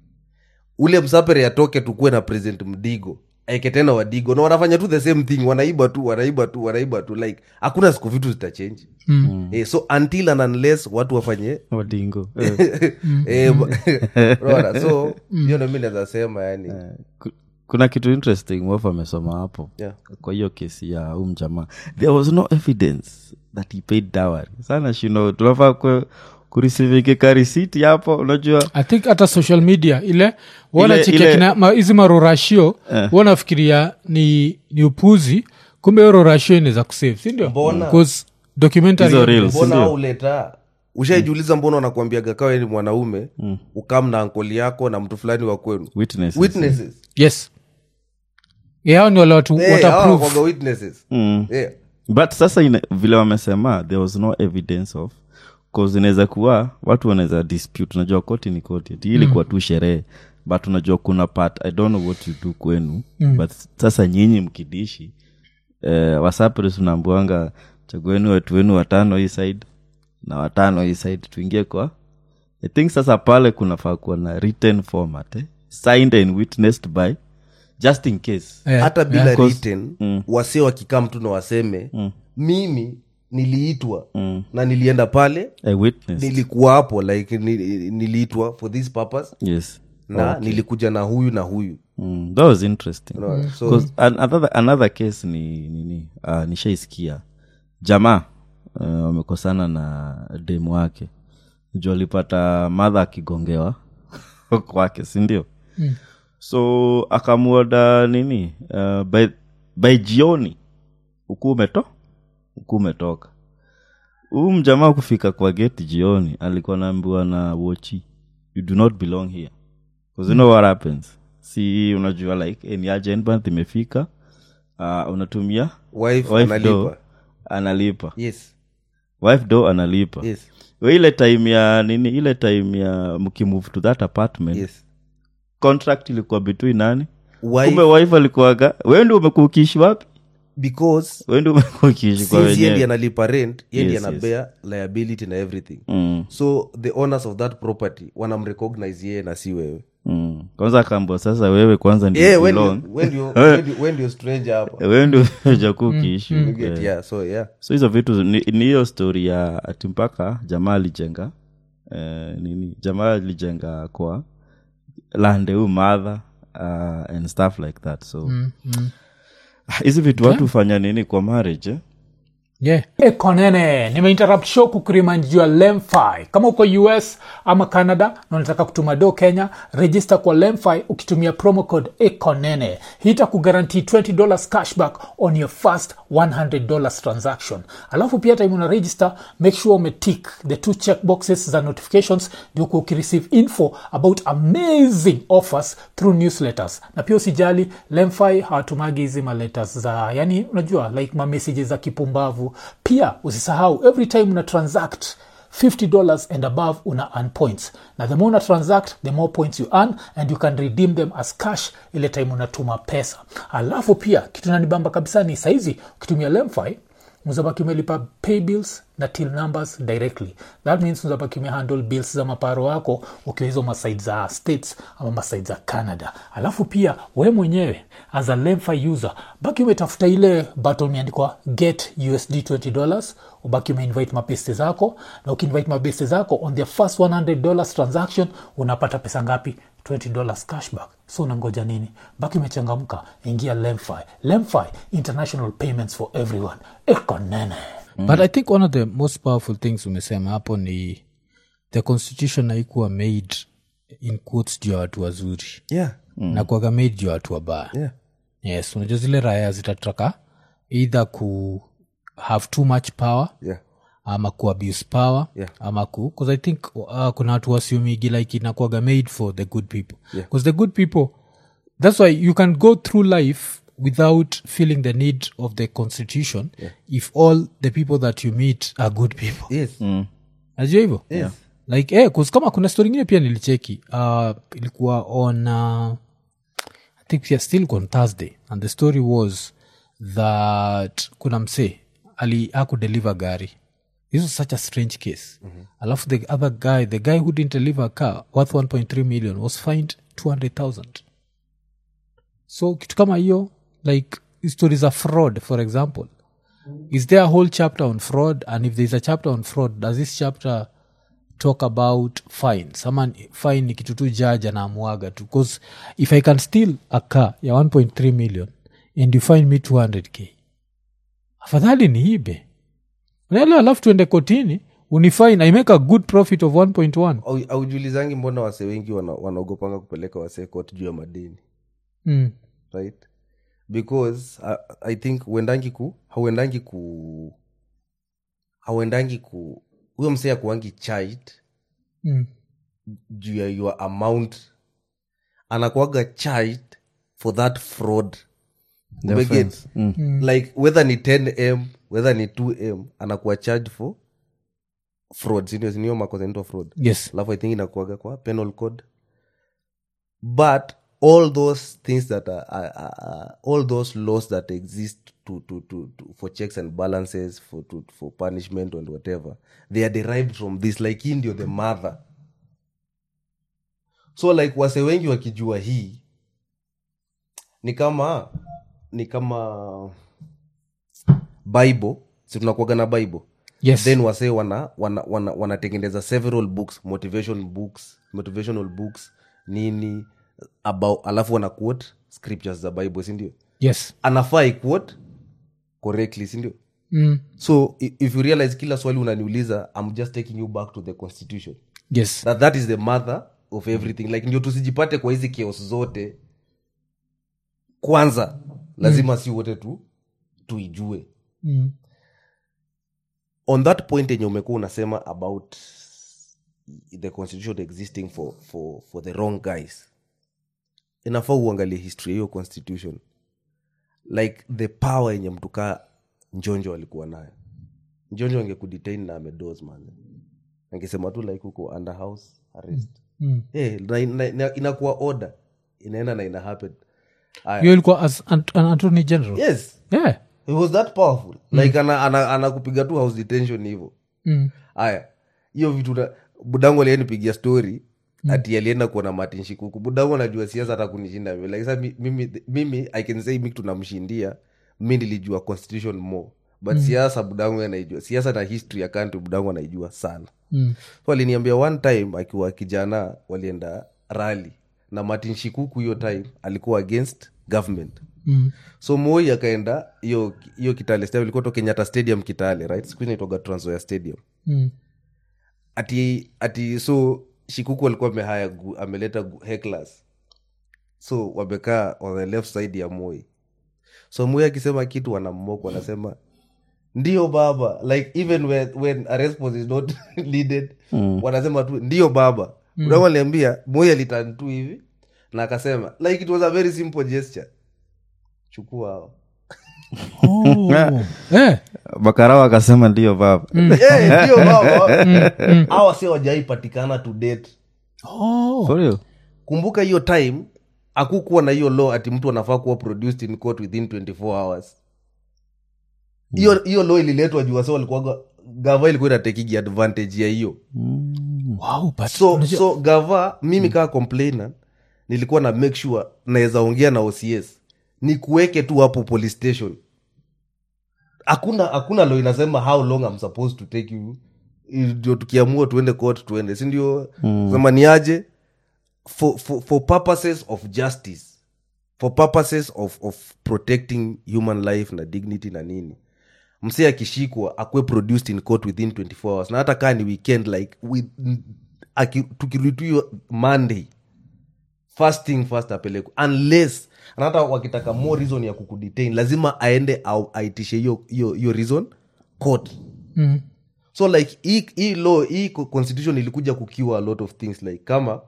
ule msapere atoke tukuwe na president mdigo aeke tena wadigo na wanafanya tu the same thing wanaiba tu wanaiba tu wanaiba tu like hakuna siku vitu zitachange mm. eh, so until and unless watu wafanye wadingo Eh, eh, unaona? so hiyo ndo mi naweza sema yani ku- kuna kitu interesting waf amesoma hapo Yeah. kwa hiyo kesi ya huu mjamaa there was no evidence that he paid dowry sana shino tunafaa ku- kurisivike karisiti hapo unajua i think hata social media ile ile- wanachekekina ma- hizi marorashio Eh. wanafikiria ni, ni upuzi kumbe hiyo rorashio inaweza kusave sindio Mbona? Because documentary Hizo reels. mbona Sindio? auleta ushaijiuliza mbona wanakuambiaga kawa ni mwanaume ukam na ankoli yako na mtu fulani wa kwenu witnesses witnesses yes yao ni wale watu Eh, hawa wataprove wanakuwaga witnesses Mm. Eh, but sasa ina, vile wamesema there was no evidence of cause inaweza kuwa watu wanaweza dispute unajua koti ni koti ati hii ilikuwa tu sherehe but unajua kuna part i don't know what you do kwenu mm. but sasa nyinyi mkidishi eh, wasapres unaambuanga chagueni watu wenu watano hii side na watano hii side tuingie kwa i think sasa pale kunafaa kuwa na written format eh? signed and witnessed by just in case Eh, hata bila Cause- written wase wakikaa mtu na waseme mimi niliitwa na nilienda pale a witness nilikuwa hapo like ni- niliitwa for this purpose yes na nilikuja na huyu na huyu mm, that was interesting Unaona? so 'Cause an- another, another case ni nini uh, nishaisikia jamaa uh, wamekosana na demu wake juu alipata madha akigongewa kwake sindio mm. so akamuoda nini uh, by, by jioni ukuu umeto ukuu umetoka huu mjamaa kufika kwa geti jioni alikuwa naambiwa na wochi you do not belong here Because you know what happens si unajua like any agent month imefika uh, unatumia wife wife do analipa analipa yes wife do analipa yes We ile time ya nini ile time ya mkimove to that apartment yes contract ilikuwa between nani wife kumbe wife alikuwaga wewe ndio umekuwa ukiishi wapi because wewe ndio umekuwa ukiishi kwa since yendi wenyewe analipa rent yendi Yes, anabea liability na everything mm, so the owners of that property wanamrecognize yeye na si wewe mm. kwanza akaambwa sasa wewe kwanza ndio yeah, when belong. you- when you- when you- when you stranger hapa wewe ndio ujakuwa ukiishi You get, Eh. yeah, so yeah so hizo vitu ni ni hiyo story ya ati mpaka jamaa alijenga eh, nini jamaa alijenga kwa lande huu madha uh, and stuff like that so Mm, mm. hizi vitu watu hufanya nini kwa marriage eh? yeah. ekonene nimeinterrupt show kukurimind juu ya lemfi kama uko us ama canada na unataka kutuma do kenya register kwa lemfi ukitumia promo code ekonene hii itakugarantii $20 cashback on your first $100 transaction alafu pia time una register make sure umetik the two check boxes za notifications ndio kuwa ukireceive info about amazing offers through newsletters na pia usijali lemfi hawatumagi hizi maletters za yani unajua like mamessages za kipumbavu pia usisahau every time una transact $50 and above una earn points na the more una transact the more points you earn and you can redeem them as cash ile time unatuma pesa alafu pia kitu nanibamba kabisa ni saizi ukitumia lemfi mzabaki umelipa pay bills na till numbers directly that means mzabaki umehandle bills za maparo wako ukiwa hizo masaid za states ama masaid za canada alafu pia we mwenyewe as a lemfi user baki umetafuta ile button imeandikwa get usd $20 ubaki umeinvite mabeste zako na ukiinvite mabeste zako on their first $100 transaction unapata pesa ngapi $20 cashback so unangoja nini baki umechangamka ingia lemfi lemfi international payments for everyone ekonene but i think one of the most powerful things umesema hapo ni the constitution haikuwa made in quotes juu ya watu wazuri yeah mm. na kuaga made juu ya watu wabaya yeah yes unajua zile raya zitataka either ku have too much power yeah ama ku abuse power Yeah. ama ku because i think uh, kuna watu wasiumigi like inakuaga made for the good people Yeah. because the good people that's why you can go through life without feeling the need of the constitution if all the people that you meet are good people yes najua hivyo Yes. like eh, 'cause kama kuna story ingine pia nilicheki uh, ilikuwa on uh, i think pia still on thursday and the story was that kuna msee ali akudeliver gari this was such a strange case alafu the other guy the guy who didn't deliver a car worth 1.3 million was fined 200000 so kitu kama hiyo like stories of fraud for example is there a whole chapter on fraud and if there's a chapter on fraud does this chapter talk about fines ama fine ni kitu tu judge anaamuaga tu bcause if i can steal a car ya 1.3 million and you fine me 200k afadhali ni ibe nalo alafu tuende kotini unifine i make a good profit of 1.1 Au- aujulizangi mbona wase wengi wana- wanaogopanga kupeleka wasee kot juu ya madeni mm. right because uh, i think huendangi ku hauendangi ku hauendangi ku huyo msee akuangi charged Mm. juu ya your amount anakuaga charged for that fraud The Umeget? offense. Mm. like whether ni 10m whether ni 2m anakuwa charged for fraud sindio sinio makosa inaitwa fraud yes alafu i think inakuaga kwa penal code but all those things that are, are, are, are all those laws that exist to, to, to, to for checks and balances for to, for punishment and whatever they are derived from this like hii ndio the mother so like wase wengi wakijua hii ni kama ni kama bible si tunakuaga na bible yes then wasee wana wana, wana, wanatengeneza several books motivation books motivational books nini about alafu wana quote scriptures za bible sindio yes anafaa iquote correctly sindio mm. so i- if you realize kila swali unaniuliza i'm just taking you back to the constitution yes that, that is the mother of everything like ndio tusijipate kwa hizi chaos zote kwanza lazima si wote tu tuijue mm. on that point yenye umekuwa unasema about the constitution existing for, for, for the wrong guys inafaa uangalie history ya hiyo constitution like the power yenye mtu kaa njonjo alikuwa nayo njonjo angekudetain na amedos man angesema tu like huko under house arrest Mm. Eh, na, na, na, inakuwa order inaenda na ina happen Aya. hiyo ilikuwa as an, an attorney general yes yeah it was that powerful like ana- ana- anakupiga tu house detention hivo mm. aya hiyo vitu na- budangu alienipigia story ati alienda kuona martin shikuku budangu anajua siasa hata kunishinda mimi. like, sa mi- mimi, mimi i can say mi tunamshindia mi nilijua constitution more but siasa budangu anaijua siasa na history ya country budangu anaijua sana Mm. so aliniambia one time akiwa kijana walienda rali na martin shikuku hiyo time alikuwa against government Mm. so moi akaenda hiyo hiyo kitale stadium ilikuwa to kenyatta stadium kitale right siku hizi inaitwaga Trans Nzoia stadium Mm. ati ati so shikuku alikuwa amehaya gu- ameleta gu- hecklers so wamekaa on the left side ya moi so moi akisema kitu wanammoka wanasema ndio baba like even when, when a response is not needed mm. wanasema tu ndio baba mm. aliambia moi alitan tu hivi na akasema like it was a very simple gesture chukua hawa Oh. Eh. bakarao akasema ndio baba Eh, ndio baba hawa si wajaipatikana to date Oh. For real? kumbuka hiyo time akukuwa na hiyo law ati mtu anafaa kuwa produced in court within 24 hours hiyo hiyo law ililetwa juu wase walikuwaga gava ilikuwa inatekigi advantage ya hiyo Wow, but so unajua- so gava mimi kaa complainant nilikuwa na make sure naweza ongea na ocs ni kuweke tu hapo police station hakuna hakuna law inasema how long I'm supposed to take you ndio tukiamua tuende court tuende sindio mm. sema ni aje for, for, for purposes of justice for purposes of, of protecting human life na dignity na nini msee akishikwa akuwe produced in court within 24 hours na hata kaa ni weekend like with, aki- tukirudi hiyo monday first thing first apelekwe unless na hata wakitaka more reason ya kukudetain lazima aende au aitishe hiyo hiyo hiyo reason court Mm. so like hii hii law hii co- constitution ilikuja kukiwa a lot of things like kama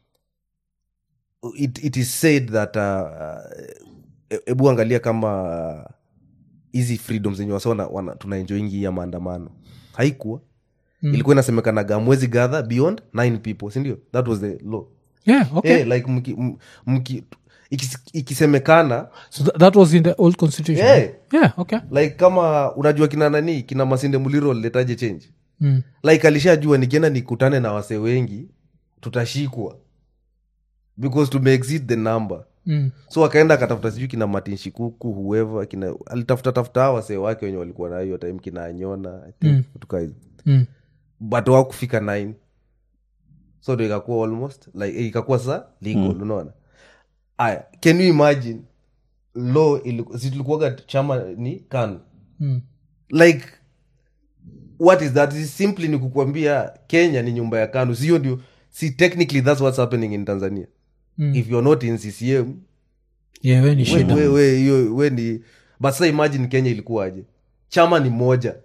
it, it is said that uh, hebu angalia kama uh, hizi freedoms zenye wasona wana- tunaenjoingi ya maandamano haikuwa mm. ilikuwa inasemekanaga mwezi gather beyond nine people sindio that was the law Yeah, okay. Eh, like mki, m- mki ikis- ikisemekana so th- that was in the old constitution Yeah. yeah okay like kama unajua kina nani kina masinde muliro liletaje change mm. like alishajua nikienda nikutane na wasee wengi tutashikwa because tumeexit the number Mm. so akaenda akatafuta sijui kina martin shikuku whoever kina alitafuta tafuta hawa wasee wake wenye walikuwa na hiyo time kina anyona I think, Mm. vitu kaa hizo Mm. but wakufika 9 so ndo ikakuwa almost like eh, ikakuwa sa legal unaona aya can you imagine law iliku- si tulikuwaga chama ni kanu Mm. like what is that Is simply ni kukwambia kenya ni nyumba ya kanu sio ndio si technically that's what's happening in tanzania Mm. if you're not in ccm yeah we ni we, shida we, we, hiyo- we ni but sasa imagine kenya ilikuwaje chama ni moja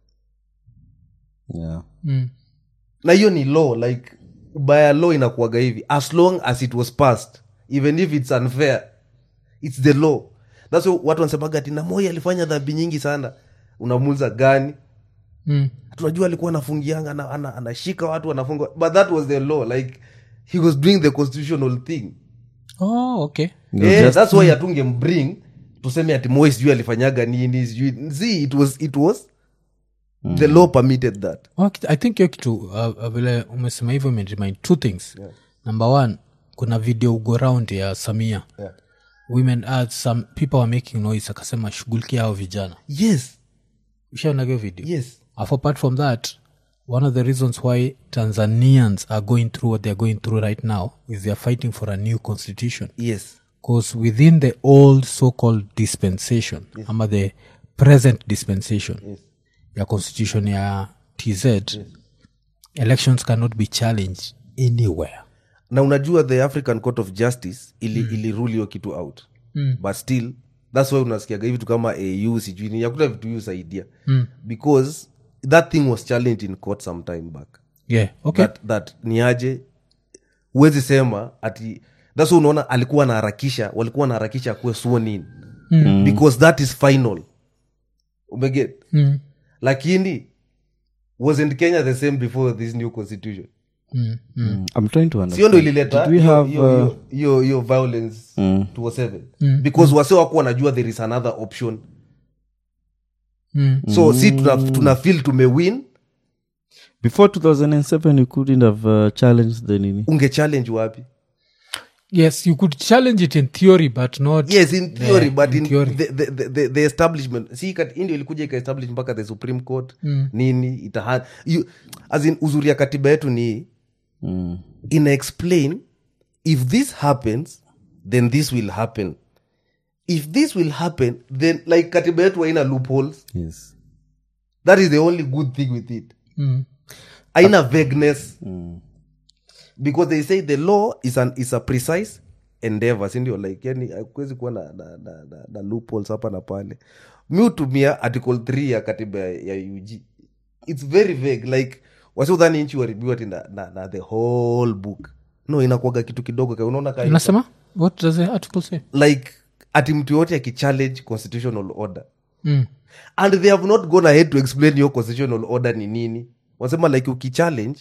yeah. mm. na hiyo ni law like by law inakuaga hivi as long as it was passed even if it's unfair it's the law thats why watu wanasemaga ati namoi alifanya dhambi nyingi sana unamuuza gani Mm. tunajua alikuwa anafungianga ana- ana- anashika watu anafunga but that was the law like he was doing the constitutional thing oh okay No, eh, just- that's why hatungembring tuseme ati moi sijui alifanyaga nini sijui see it was it was the law permitted that Okay, i think hiyo kitu uh, uh, vile umesema hivyo imeremind two things Yeah. number one kuna video go round ya samia yeah. women uh, some people are making noise akasema shughulikia hao vijana yes ushaonagio video yes Alafu apart from that one of the reasons why tanzanians are going through what they're going through right now is they're fighting for a new constitution yes because within the old so-called dispensation ama the present dispensation Yes. ya constitution ya tz elections cannot be challenged anywhere na unajua the african court of justice ili, mm. ili rule hiyo kitu out Mm. but still thats why unasikiaga hivi vitu kama au sijui ni yakuta vitu hiyo saidia Mm. because that thing was challenged in court some time back yeah okay that, that ni aje huwezi sema ati thats why unaona alikuwa wanaharakisha walikuwa wanaharakisha akuwe sworn in Mm. because that is final umeget Mm. lakini wasn't kenya the same before this new constitution Mm. Mm. Mm, i'm trying to sio understand ndo ilileta Did we hiyo- have, hiyo- uh, hiyo- hiyo hiyo violence Mm. 207 because wase wako wanajua there is another option Mm. so si tuna, tuna feel tumewin before 2007 you couldn't have uh, challenged the nini unge challenge wapi yes you could challenge it in theory but not yes in theory Yeah, but in in, theory. The, the, the, the, the establishment si kat- indio ilikuja ikaestablish mpaka the supreme court Mm. nini itaha you, as in uzuri ya katiba yetu ni mm. ina explain if this happens then this will happen if this will happen then like katiba yetu haina loopholes yes that is the only good thing with it Mm. haina vagueness mm. because they say the law is, an, is a precise endeavor sindio like yani hakuwezi kuwa na, na, na, na, na loopholes hapa na pale mi hutumia article 3 ya katiba ya, ya ug its very vague like wasiudhani nchi waribiwa ti na, na, na the whole book no inakuaga kitu kidogo ka unaona ka inasema what does the article say like ati mtu yote akichallenge constitutional order mm. and they have not gone ahead to explain your constitutional order ni nini wasema like ukichallenge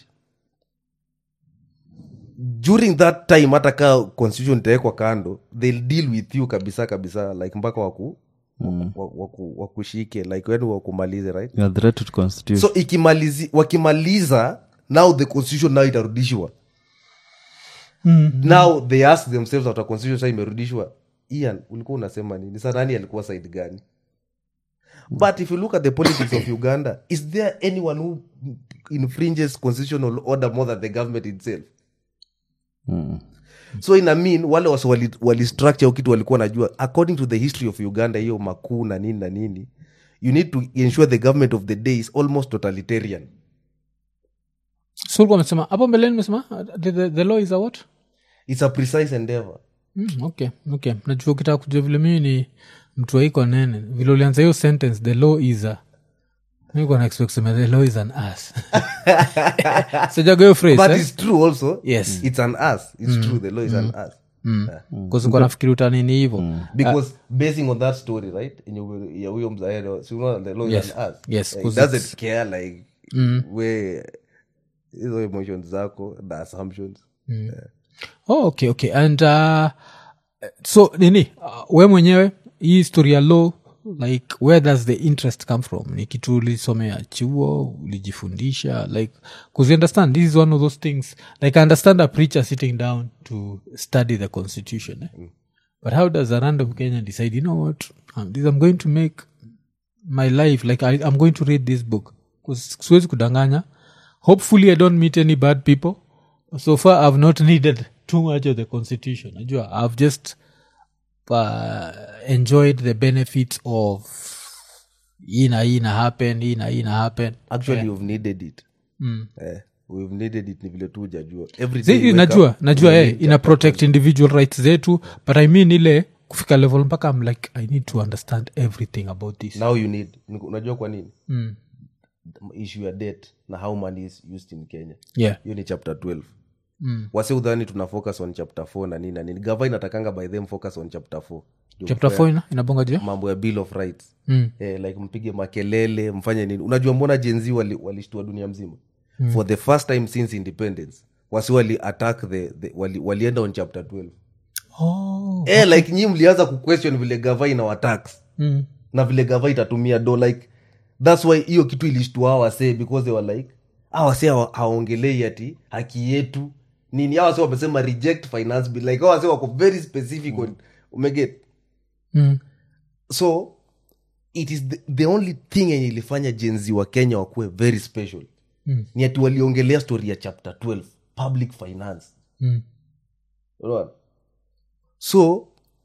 during that time hata ka constitution itawekwa kando they'll deal with you kabisa kabisa like mpaka waku Mm. waku- waku- wakushike like yani wakumalize right You're a threat to the constitution so ikimalizi wakimaliza now the constitution now itarudishwa Mm. now they ask themselves after constitution sa imerudishwa ian ulikuwa unasema nini sa nani alikuwa side gani but if you look at the politics of uganda is there anyone who infringes constitutional order more than the government itself mm. so ina mean wale wase wali, wali structure hiyo kitu walikuwa najua according to the history of uganda hiyo makuu na nini na nini you need to ensure the government of the day is almost totalitarian so ulikuwa umesema hapo mbeleni umesema uh, the, the, the law is a what it's a precise endeavor mm, okay okay najua ukitaka kujua vile mimi ni mtu waiko nene vile ulianza hiyo sentence the law is a nikuwa na expect kusema the law is an ass sijaga hiyo phrase but eh? it's true also Yes. it's an us it's true the law is an us kuzikuwa nafikiri utanini hivo because basing on that story right yenye huyo- ya huyo mzaero si unaona the law Yes. is an us Yes, like, 'cause doesn't it's- care like we hizo emotions zako the assumptions oh, okay okay and uh, so nini uh, we mwenyewe hii historia law like where does the interest come from ni kitu ulisomea chuo ulijifundisha like bcause you understand this is one of those things like i understand a preacher sitting down to study the constitution eh? but how does a random kenyan decide you know what um, this i'm going to make my life like I, i'm going to read this book 'Cause siwezi kudanganya hopefully i don't meet any bad people so far i've not needed too much of the constitution najua i've just uh, enjoyed the benefits of hii na hii na happen hii na hii na happen actually you've needed it eh, we've needed it ni vile tu ujajua Every Zi- day you wake najua up, najua you eh, need ina chapter protect individual rights zetu but i mean ile kufika level mpaka i'm like i need to understand everything about this now you need unajua kwa nini mm. issue ya debt na how money is used in kenya yeah hiyo ni chapter 12 Mm. wase udhani tuna focus on chapter 4 na nini na nini gava inatakanga by them focus on chapter 4 Ndio chapter mfanye 4 ina inabonga juu ya? mambo ya bill of rights mm. eh, like mpige makelele mfanye nini unajua mbona jenzi walishtua wali walishtua dunia mzima mm. for the first time since independence wasi wali attack the, the wali, walienda on chapter 12 oh. eh, like nyi mlianza kuquestion vile gava ina watax mm. na vile gava itatumia do like thats why hiyo kitu ilishtua wasee because they were like awase hawaongelei ati haki yetu nini awase wamesema reject finance bill like awase wako very specific on umeget Mm. so it is the, the only thing yenye ilifanya jenzi wa kenya wakuwe very special Mm. ni ati waliongelea story ya chapter 12 public finance Mm. Unaona? so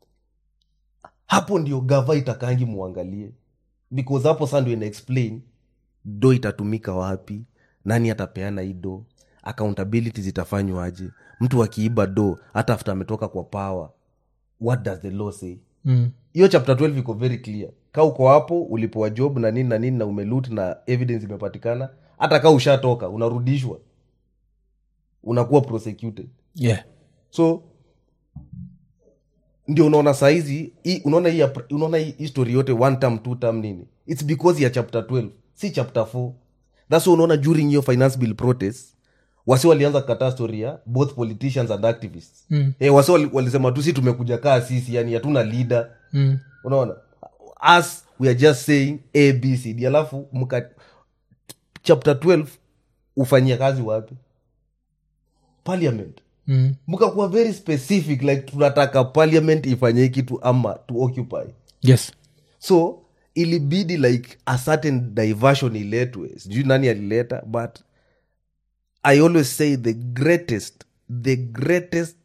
hapo ndio gava itakangi muangalie because hapo sa ndio ina explain do itatumika wapi nani atapeana hii do accountability zitafanywaje mtu akiiba do hata after ametoka kwa power what does the law say Mm. hiyo chapter 12 iko very clear ka uko hapo ulipoa job na nini na nini na umelut na evidence imepatikana hata ka ushatoka unarudishwa unakuwa prosecuted yeah so ndio unaona saizi hii- unaona hii apr- unaona hii history yote one term two term nini its because ya chapter 12 si chapter 4 thats why unaona during hiyo finance bill protest wasi walianza kukataa story ya both politicians and activists Mm. eh, wasi wali- walisema tu si tumekuja kaa sisi yani hatuna leader mm. unaona us we are just saying abcd alafu mka chapter 12 ufanyia kazi wapi parliament Mm. mkakuwa very specific like tunataka parliament ifanye hii kitu ama to occupy yes so ilibidi like a certain diversion iletwe sijui nani alileta but i always say the greatest the greatest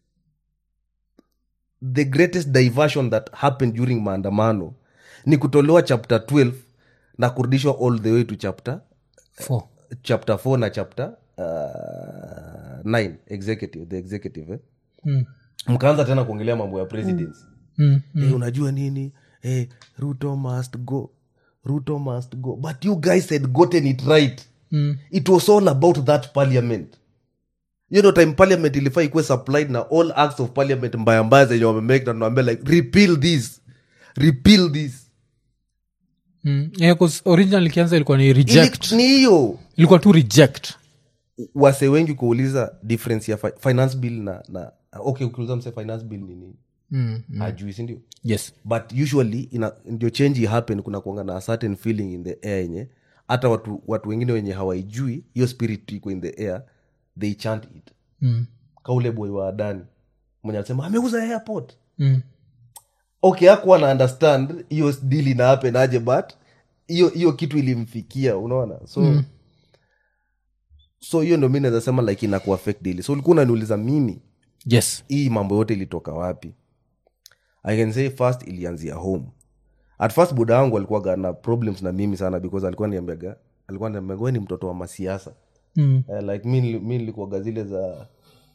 the greatest diversion that happened during maandamano ni kutolewa chapter 12 na kurudishwa all the way to chapter four chapter 4 na chapter uh, 9 executive the executive eh? mm. mkaanza tena kuongelea mambo ya presidency Mm. hey, unajua nini hey, ruto must go ruto must go but you guys had gotten it right Mm. it was all about that parliament you know time parliament ilifaa ikuwe supplied na all acts of parliament mbaya mbaya zenye wamemake na tunaambia like repeal this repeal this Mm. Yeah, 'cause original ikianza ilikuwa ni Ili- reject ni hiyo ilikuwa tu reject wase wengi kuuliza difference ya fi finance bill na na okay ukiuliza mse finance bill ni nini mm. Mm. hajui sindio yes but usually ina, ndio change happen kuna kuanga na a certain feeling in the air yenye hata watu, watu wengine wenye hawaijui hiyo spirit iko in the air they chant it mm. kaule boy wa adani mwenye anasema ameuza airport Mm. okay akuwa na understand hiyo deal ina happen aje but hiyo hiyo kitu ilimfikia unaona so mm. so hiyo ndo mi naweza sema like ina kuaffect daily so ulikuwa unaniuliza mimi yes hii mambo yote ilitoka wapi i can say first ilianzia home at first buda wangu alikuwaga na problems na mimi sana because alikuwa niambiaga alikuwa niambiaga "We ni mtoto wa masiasa mm. uh, like mi nili- mi nilikuwaga zile za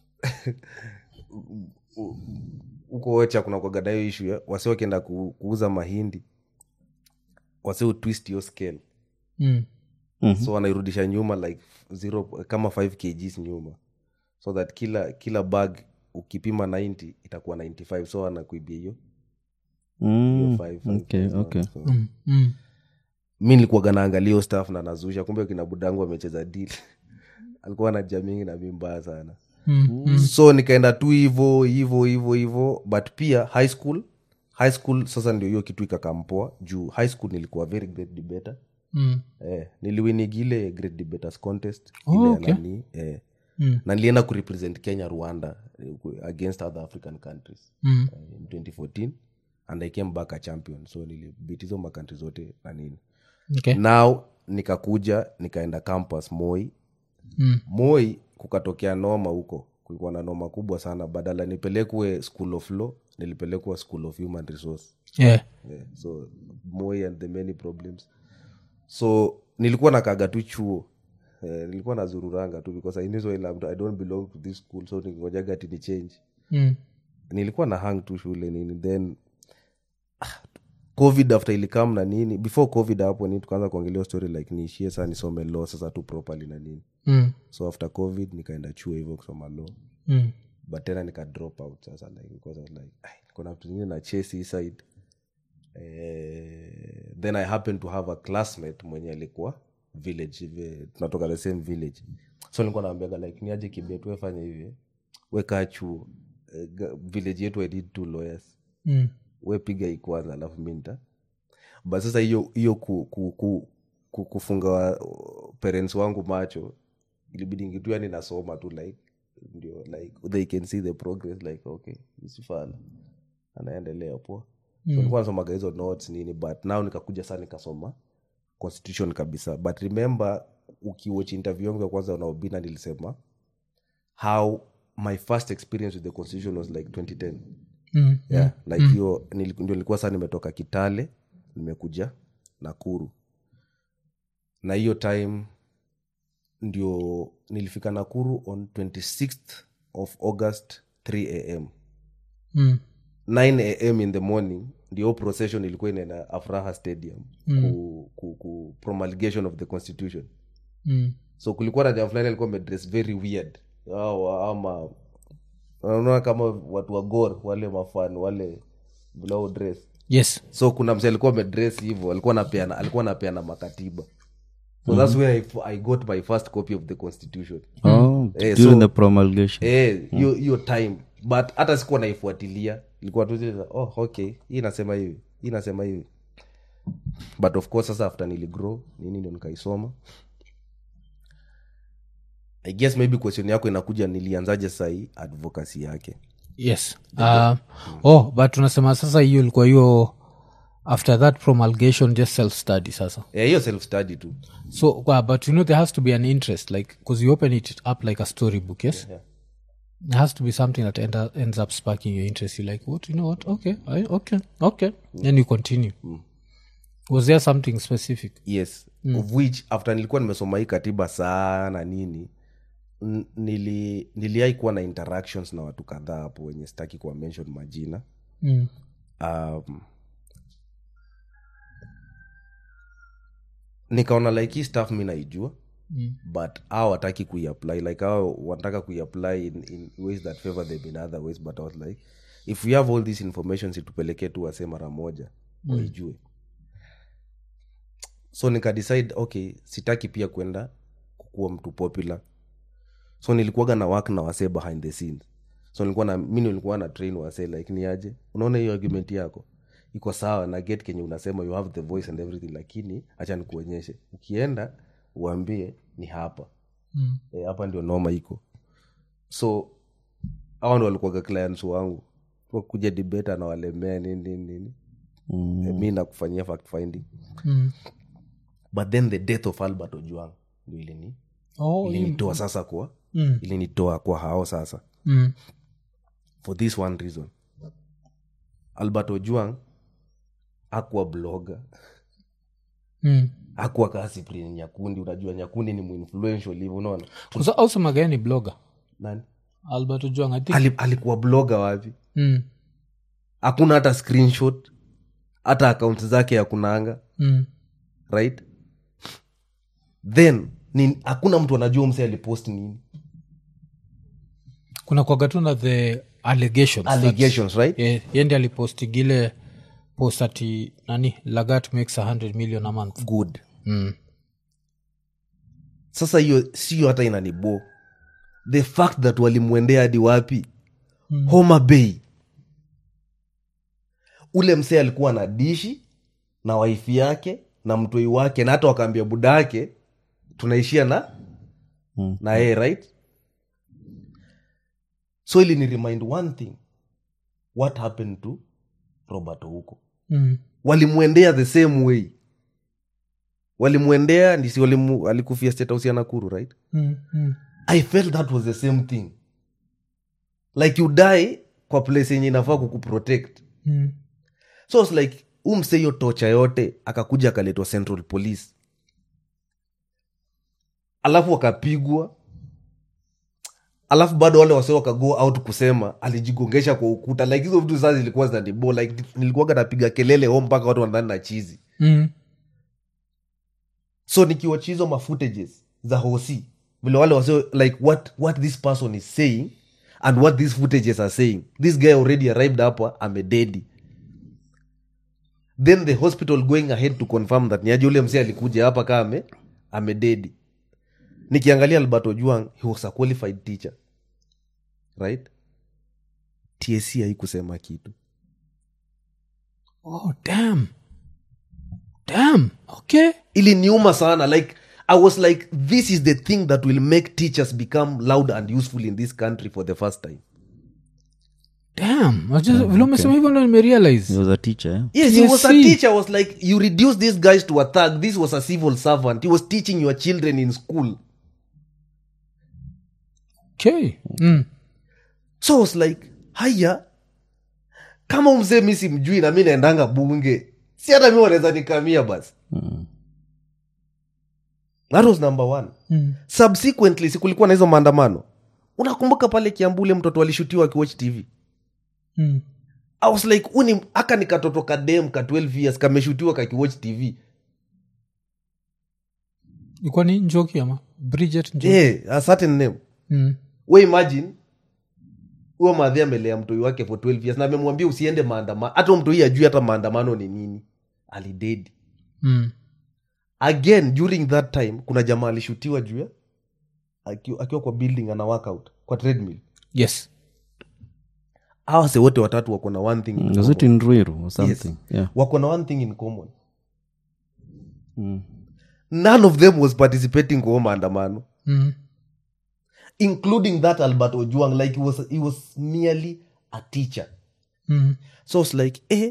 huko ocha kuna kuaga na hiyo ishu ya wase wakienda ku, kuuza mahindi wase utwist hiyo scale Mm. Mhm. so wanairudisha nyuma like zero, kama 5 kgs nyuma so that kila kila bag ukipima 90 itakuwa 95 so anakuibia hiyo Mm, hiyo five, five, okay, five, okay. so- Mm. Mm. mi nilikuwaga naangalia hiyo staff na nazusha kumbe kina budangu amecheza dili alikuwa na jamingi na mi mbaya sana mm. so nikaenda tu hivo hivo hivo hivo but pia high school high school sasa ndio hiyo kitu ikakampoa juu high school nilikuwa very great debater Mm. eh, niliwinigi ile great debaters contest Oh, ile ya okay. nani, eh, Mm. na nilienda kurepresent kenya rwanda eh, ku- against other african countries Mm. eh, in 2014 and i came back a champion so nilibit hizo makantri zote na nini Okay. now nikakuja nikaenda campus moi Mm. moi kukatokea noma huko kulikuwa na noma kubwa sana badala nipelekwe school of law nilipelekwa school of human resource Yeah. yeah. so moi and the many problems so nilikuwa nakaga tu chuo eh, nilikuwa nazururanga tu because I knew so well, I don't belong to this school so ningojaga ati ni change Mm. nilikuwa na hang tu shule nini then ah, covid after ilikam na nini before covid hapo ni tukaanza kuongelea story like niishie saa nisome law sasa tu properly na nini Mm. so after covid nikaenda chuo hivyo kusoma law Mm. but tena nika drop out sasa like because I was like "Ai, kuna vitu zingine na chase hii side eh, then i happen to have a classmate mwenye alikuwa village hivi tunatoka the same village so nilikuwa naambiaga like niaje kibet wefanya hivi wekaa chuo eh, ga- village yetu i did two lawyers Mm. we piga hii kwanza alafu mi nita but sasa hiyo hiyo ku, ku, ku, ku, kufunga wa, parents wangu macho ilibidi ngitu yani nasoma tu like ndio like they can see the progress like okay isifala anaendelea poa so nilikuwa nasomaga hizo notes nini but now nikakuja saa nikasoma constitution kabisa but remember ukiwatch interview yangu ya kwanza na obina nilisema how my first experience with the constitution was like 2010 Mm. yeah, like hiyo nili- ndio nilikuwa saa nimetoka kitale nimekuja nakuru na hiyo time ndio nilifika nakuru on 26th of august 3 am Mm. 9 am in the morning ndio procession ilikuwa inaenda afraha stadium mm. ku, ku, ku promulgation of the constitution Mm. so kulikuwa na jamaa fulani alikuwa amedress very weird Hao- ama unaona kama watu wa gor wale mafan wale vile dress yes so kuna mse alikuwa amedress hivyo alikuwa napeana alikuwa napeana makatiba so that's when I, I got my first copy of the constitution oh, Eh, during so- the promulgation Eh, hiyo hiyo time but hata sikuwa naifuatilia ilikuwa tu zile za, oh okay hii nasema hivi hii nasema hivi but of course sasa after niligrow nini ndio nikaisoma i guess maybe question yako inakuja nilianzaje sahii advocacy yake yes uh, oh but unasema sasa hiyo ilikuwa hiyo after that promulgation just self study sasa Eh, hiyo self study tu so uh, but you know there has to be an interest like because you open it up like a storybook yes yeah. there has to be something that end, ends up sparking your interest you're like what you know what okay I, okay okay then you continue was there something specific yes mm. of which after nilikuwa nimesoma hii katiba sana nini n- nili niliai kuwa na interactions na watu kadhaa hapo wenye sitaki kuwa mention majina mm. um, nikaona like hii stuff mi naijua Mm. but au wataki kuiapply like au wanataka kuiapply in, in ways that favor them in other ways but i was like if we have all this information situpelekee tu wase mara moja waijue so nikadecide okay sitaki pia kwenda kukuwa mtu popular so nilikuwaga na work na wasee behind the scenes so nilikuwa na mi nilikuwa na train wasee like ni aje unaona hiyo argument yako iko sawa na get kenye unasema you have the voice and everything lakini hacha nikuonyeshe ukienda uambie ni hapa Mm. e, hapa ndio noma iko so hawa ndo walikuwaga clients wangu kuja debate anawalemea nini nini nini Mm. Eh, mi nakufanyia fact finding Mm. but then the death of albert ojuang ndio ilini oh ilinitoa sasa kwa mm. ilinitoa kwa hao sasa Mm. for this one reason albert ojuang akuwa bloga Mm. akuwa kasiprin nyakundi unajua nyakundi ni muinfluential hivo unaona Kusa- also magaya ni blogger nani albert ojwang i think Ali, alikuwa bloga wapi mm. hakuna hata screenshot hata akaunti zake ya kunanga Mm. right then ni- hakuna mtu anajua mse alipost nini kuna kwagatuna the allegations that- allegations right yeah, yendi alipostigile post ati nani lagat makes 100 million a month good mm. sasa hiyo sio hata inanibo the fact that walimwendea hadi wapi mm. homa bay ule msee alikuwa na dishi na waifi yake na mtoi wake na hata wakaambia buda yake tunaishia na Mm. na yeye right so ili ni remind one thing what happened to robert huko Mm. walimwendea the same way walimwendea ndisi walimu, alikufia state house ya nakuru right Mm. Mm. i felt that was the same thing like you die kwa place yenye inafaa kukuprotect Mm. so it's like umse hiyo tocha yote akakuja akaletwa central police alafu wakapigwa alafu bado wale wase wakago out kusema alijigongesha kwa ukuta like hizo vitu saa zilikuwa zinanibo like nilikuwaga napiga kelele ho mpaka watu wanadhani na chizi Mm. so nikiwatch hizo mafootages za hosi vile wale wase like what, what this person is saying and what these footages are saying this guy already arrived hapa amededi then the hospital going ahead to confirm that niaje ule msee alikuja hapa kaa ame amededi nikiangalia albert ojuang he was a qualified teacher right tsc haikusema kitu Oh, damn. Damn. Okay. iliniuma sana like i was like this is the thing that will make teachers become loud and useful in this country for the first time Damn. I just- vile umesema hivyo ndo nimerealize He was a teacher eh? yes he Yes, was a see. teacher was like you reduce these guys to a thug this was a civil servant he was teaching your children in school okay. mm. so I was like haya kama umzee mi simjui na mi naendanga bunge si hata mi wanaweza nikamia basi that was number one Mm. subsequently sikulikuwa na hizo maandamano unakumbuka pale kiambule mtoto alishutiwa akiwatch tv Mm. i was like uni aka ni katoto kadem ka 12 years kameshutiwa kakiwatch tv ilikuwa ni njoki ama bridget njoki yeah, a certain name mm. we imagine huyo madhi amelea mtoi wake for 12 years na amemwambia usiende maandamano hata huyo mtoi ajui hata maandamano ni nini alidedi Mm. again during that time kuna jamaa alishutiwa juu ya aki- akiwa kwa building ana workout kwa treadmill yes hawa se wote watatu wako na one thing in was it common. in ruiru or something yeah wako na one thing in common mm. none of them was participating kwa huo maandamano mm. including that albert ojuang like he was, he was merely a teacher Mm. so it's like eh,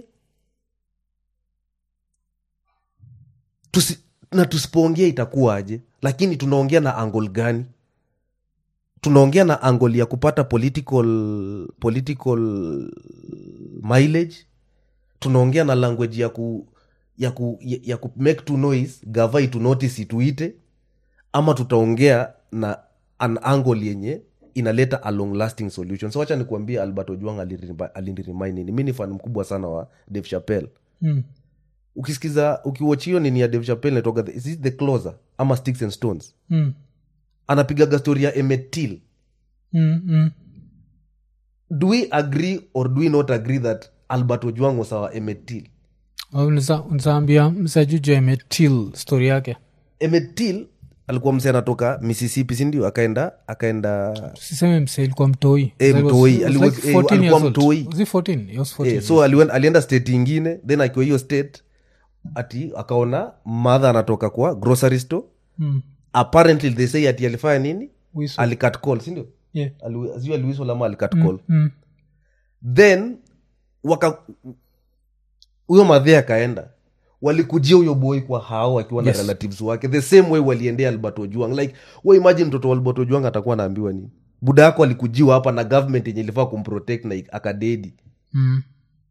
tusi, na tusipoongea itakuwaje lakini tunaongea na angle gani tunaongea na angle ya kupata political political mileage tunaongea na language ya ku ya ku, ya, ya ku make to noise gava itu notice ituite ama tutaongea na an angle yenye inaleta a long lasting solution so wacha nikuambia albert ojuang aliniremind nini mi ni fan mkubwa sana wa dave chapel Mm. ukisikiza ukiwatch hiyo nini ya dave chapel natoka the, is it the closer ama sticks and stones Mm. anapigaga story ya emetil Mm. Mm. do we agree or do we not agree that albert ojuang was our emetil nzaambia msajuju emetil story yake emetil alikuwa mse anatoka mississippi sindio akaenda akaenda siseme mse ilikuwa mtoi Eh, So it was- mtoi. it was Ali- like eh, 14 alikuwa years old. mtoi. Was he 14? He was 14 eh, so aliwen, alienda state ingine then akiwa hiyo state ati akaona madha anatoka kwa grocery store Mm. apparently they say ati alifanya nini Whistle. alikat call sindio Yeah. sijui aliwisol ama alikat call Mm. then waka huyo madhe akaenda walikujia huyo boy kwa hao akiwa na Yes. relatives wake the same way waliendea albert ojuang like we imagine mtoto wa albert ojuang atakuwa anaambiwa nini buda yako alikujiwa hapa na government yenye ilifaa kumprotect na ik- akadedi Mm.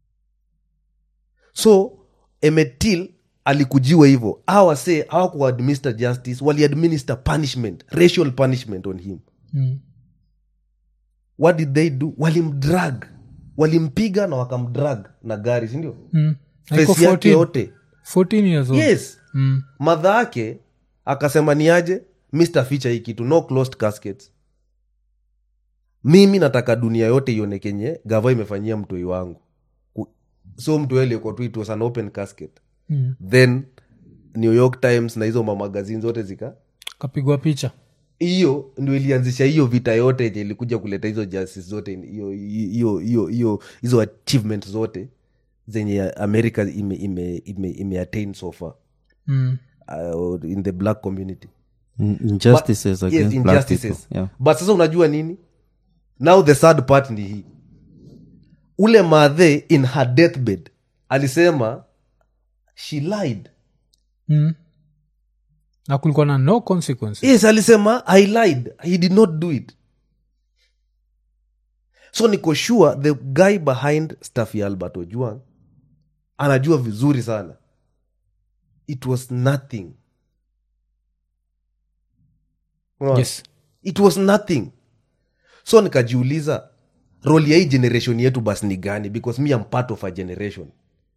so emetil alikujiwa hivyo awase hawakuadminister justice waliadminister punishment racial punishment on him Mm. what did they do walimdrag walimpiga na wakamdrag na gari sindio Mm. Alikuwa fesi yake 14. yote 14 years old. yes Mm. madha yake akasema ni aje mr ficha hii kitu no closed caskets mimi nataka dunia yote ione kenye gava imefanyia mtoi wangu Ku- so mtoi aliyekuwa tu it was an open casket Mm. then new york times na hizo mamagazini zote zika kapigwa picha hiyo ndio ilianzisha hiyo vita yote yenye ilikuja kuleta hizo justice zote hiyo hiyo hiyo hiyo hizo achievement zote zenye america ime, ime, ime, ime attain so far mm. uh, in the black community Mm, injustices But- against yes, black injustices. people. Yeah. but sasa unajua nini now the third part ni hii ule madhe in her deathbed alisema she lied Mm. na kulikuwa na no consequences yes alisema i lied he did not do it so niko sure the guy behind staffy albert ojuang anajua vizuri sana it was nothing Unaona? yes it was nothing so nikajiuliza roli ya hii generation yetu basi ni gani because me am part of a generation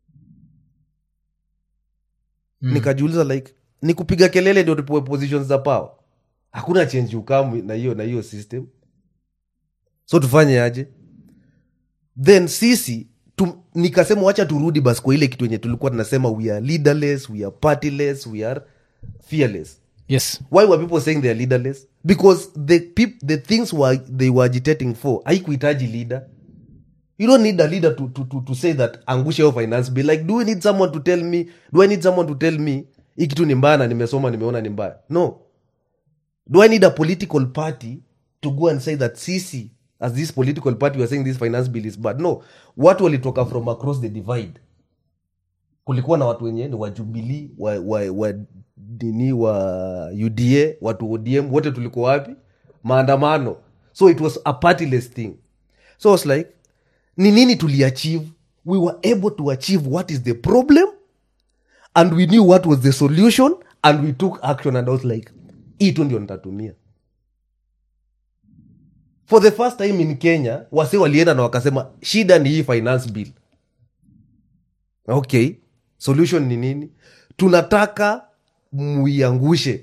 Mm. nikajiuliza like ni kupiga kelele ndio tupewe positions za power hakuna change ukamu na hiyo na hiyo system so tufanye aje then sisi tu, nikasema wacha turudi basi kwa ile kitu yenye tulikuwa tunasema we are leaderless we are partyless we are fearless yes why were people saying they are leaderless because the peop, the things were, they were agitating for haikuhitaji leader you don't need a leader to, to, to, to say that angusha hiyo finance bill like do we need someone to tell me do i need someone to tell me hii kitu ni mbaya na nimesoma nimeona ni mbaya no do i need a political party to go and say that sisi as this political party we are saying this finance bill is bad no watu walitoka from across the divide kulikuwa na watu wenye ni wa jubilii wa, wa, wa nini wa uda watu odm wote tulikuwa wapi maandamano so it was a partyless thing so I was like ni nini tuliachieve we were able to achieve what is the problem and we knew what was the solution and we took action and I was like hii tu ndio nitatumia for the first time in kenya wase walienda na wakasema shida ni hii finance bill okay solution ni nini tunataka muiangushe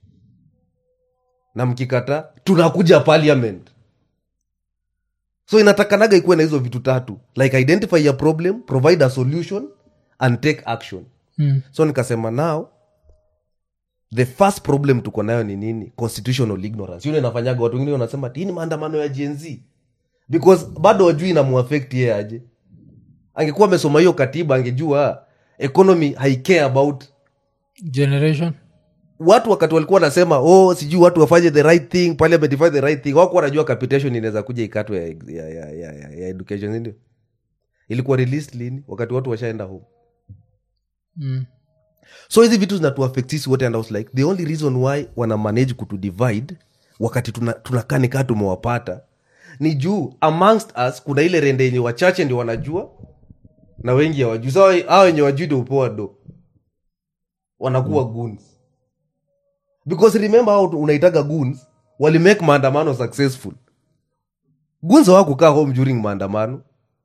na mkikata tunakuja parliament so inatakanaga ikuwe na hizo vitu tatu like identify a problem provide a solution and take action mm. so nikasema now the first problem tuko nayo ni nini constitutional ignorance yule inafanyaga watu wengine wanasema "Ati hii ni maandamano ya jenz because bado wajui inamuafect yeye aje angekuwa amesoma hiyo katiba angejua economy haicare about generation watu wakati walikuwa wanasema oh sijui watu wafanye the right thing parliament ifanye the right thing wako wanajua capitation inaweza kuja ikatwe ya, ya, ya, ya, ya, ya education sindio ilikuwa released lini wakati watu washaenda home mm. so hizi vitu zinatuaffect sisi wote and I was like the only reason why wana manage kutudivide wakati tunakaa tuna tunakaa ni kaa tumewapata ni juu amongst us kuna ile rende yenye wachache ndio wanajua na wengi hawajui sa hao wenye wajui ndio upoa do wanakuwa mm. goons because remember how unaitaga goons walimake maandamano successful goons hawakukaa home during maandamano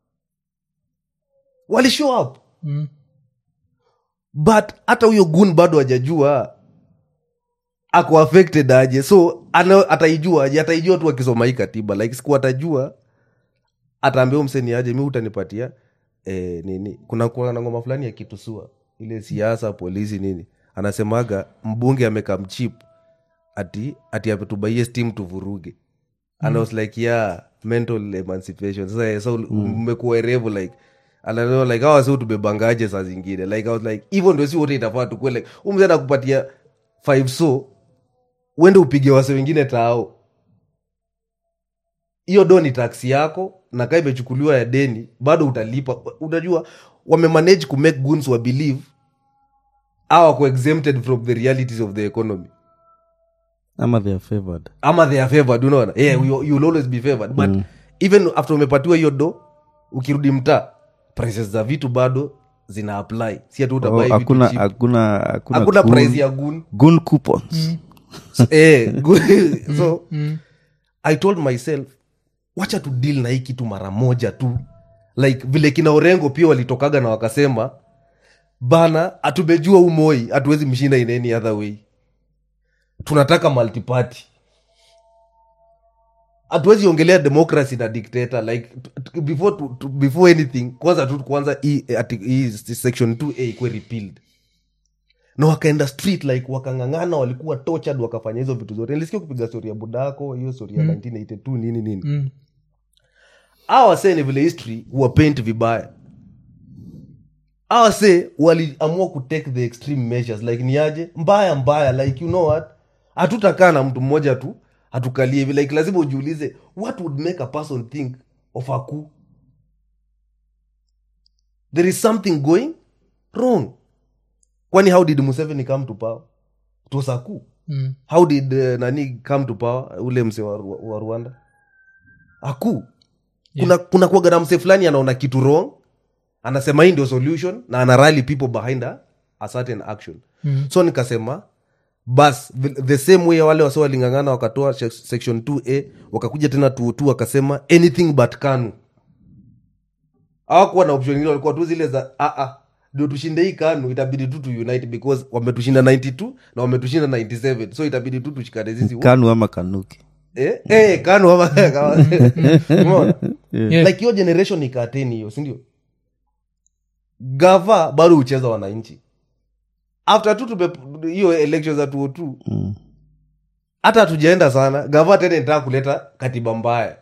walishow up Mm. but hata huyo gun bado hajajua ako affected aje so ana- ataijua aje ataijua tu akisoma hii katiba like siku atajua ataambia mseni aje mi utanipatia eh, nini kuna kuna na ngoma fulani ya kitusua ile siasa polisi nini anasemaga mbunge amekamchip ati ati ametubaie steam tuvuruge and I was like yeah mental emancipation sasa so mmekuwa erevu like ananeo like hawa si tumebangaje saa zingine like I was like hivyo ndio si wote itafaa tukue like umze nakupatia five so uende upige wase wengine tao hiyo do ni taksi yako na kaa imechukuliwa ya deni bado utalipa unajua wamemanage kumake guns wa believe au wako exempted from the realities of the economy ama they are favored ama they are favored unaona yeah, you, you'll always be favored but mm. even after umepatiwa hiyo do ukirudi mtaa prices za vitu bado zina apply si ati Oh, utabai vitu hakuna cheap. hakuna hakuna hakuna gun- price ya gun gun coupons so, eh, gun- so i told myself wacha tu deal na hii kitu mara moja tu like vile kina orengo pia walitokaga na wakasema bana hatumejua umoi hatuwezi mshinda in any other way tunataka multiparty hatuwezi ongelea democracy na dictator like t- t- before, to, to, before anything kwanza tu kwanza hii ati- hii section 2a ikuwe repealed na wakaenda street like wakang'ang'ana walikuwa tortured wakafanya hizo vitu zote nilisikia kupiga stori ya budako hiyo stori ya 1982 nini nini Mm. awase ni vile history huwapaint vibaya awase waliamua kutake the extreme measures like ni aje mbaya mbaya like you know what hatutakaa na mtu mmoja tu hatukalie hivi like lazima ujiulize what would make a person think of aku there is something going wrong kwani how did museveni come to power it was aku Mm. how did uh, nani come to power ule mse wa, wa, wa rwanda aku kuna, kuna kuwaga na mse fulani anaona kitu wrong anasema hii ndio solution na ana rally people behind a, a certain action Mm. so nikasema bas the- the same way wale wase walingangana wakatoa sec- section 2a wakakuja tena 2 wakasema anything but kanu hawakuwa na option ingine walikuwa tu zile za "Ah, ah, ndio tushinde hii kanu itabidi tu tu unite because wametushinda 92 na wametushinda 97 so itabidi tu tushikane sisi wote." kanu ama kanuki eh, eh, kanu ama kama- Umeona? Yeah. like hiyo generation ikateni hiyo sindio gava bado hucheza wananchi after tu tume hiyo election za 202 Mm. hata hatujaenda sana gava tena inataka kuleta katiba mbaya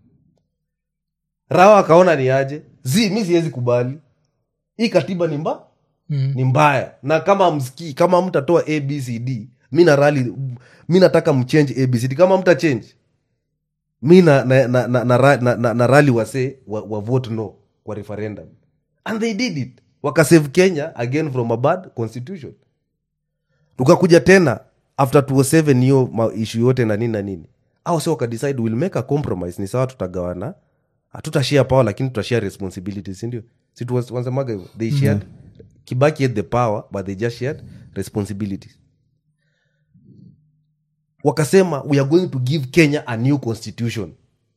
rawa akaona ni aje zi mi siwezi kubali hii katiba ni mba Mm. ni mbaya na kama msikii kama mtatoa abcd mi na rali mi nataka mchange abcd kama mta change mi na, na, na, na, na, ra- na, na, na rali wase wa, wa vote no kwa referendum and they did it wakasave kenya again from a bad constitution tukakuja tena after 207 hiyo ishu yote na nini na nini au se wakadecide will make a compromise ni sawa tutagawana hatutashare power lakini tutashare responsibility sindio si tu- wanasemaga hivyo they shared kibaki had the power but they just shared responsibilities wakasema we are going to give kenya a new constitution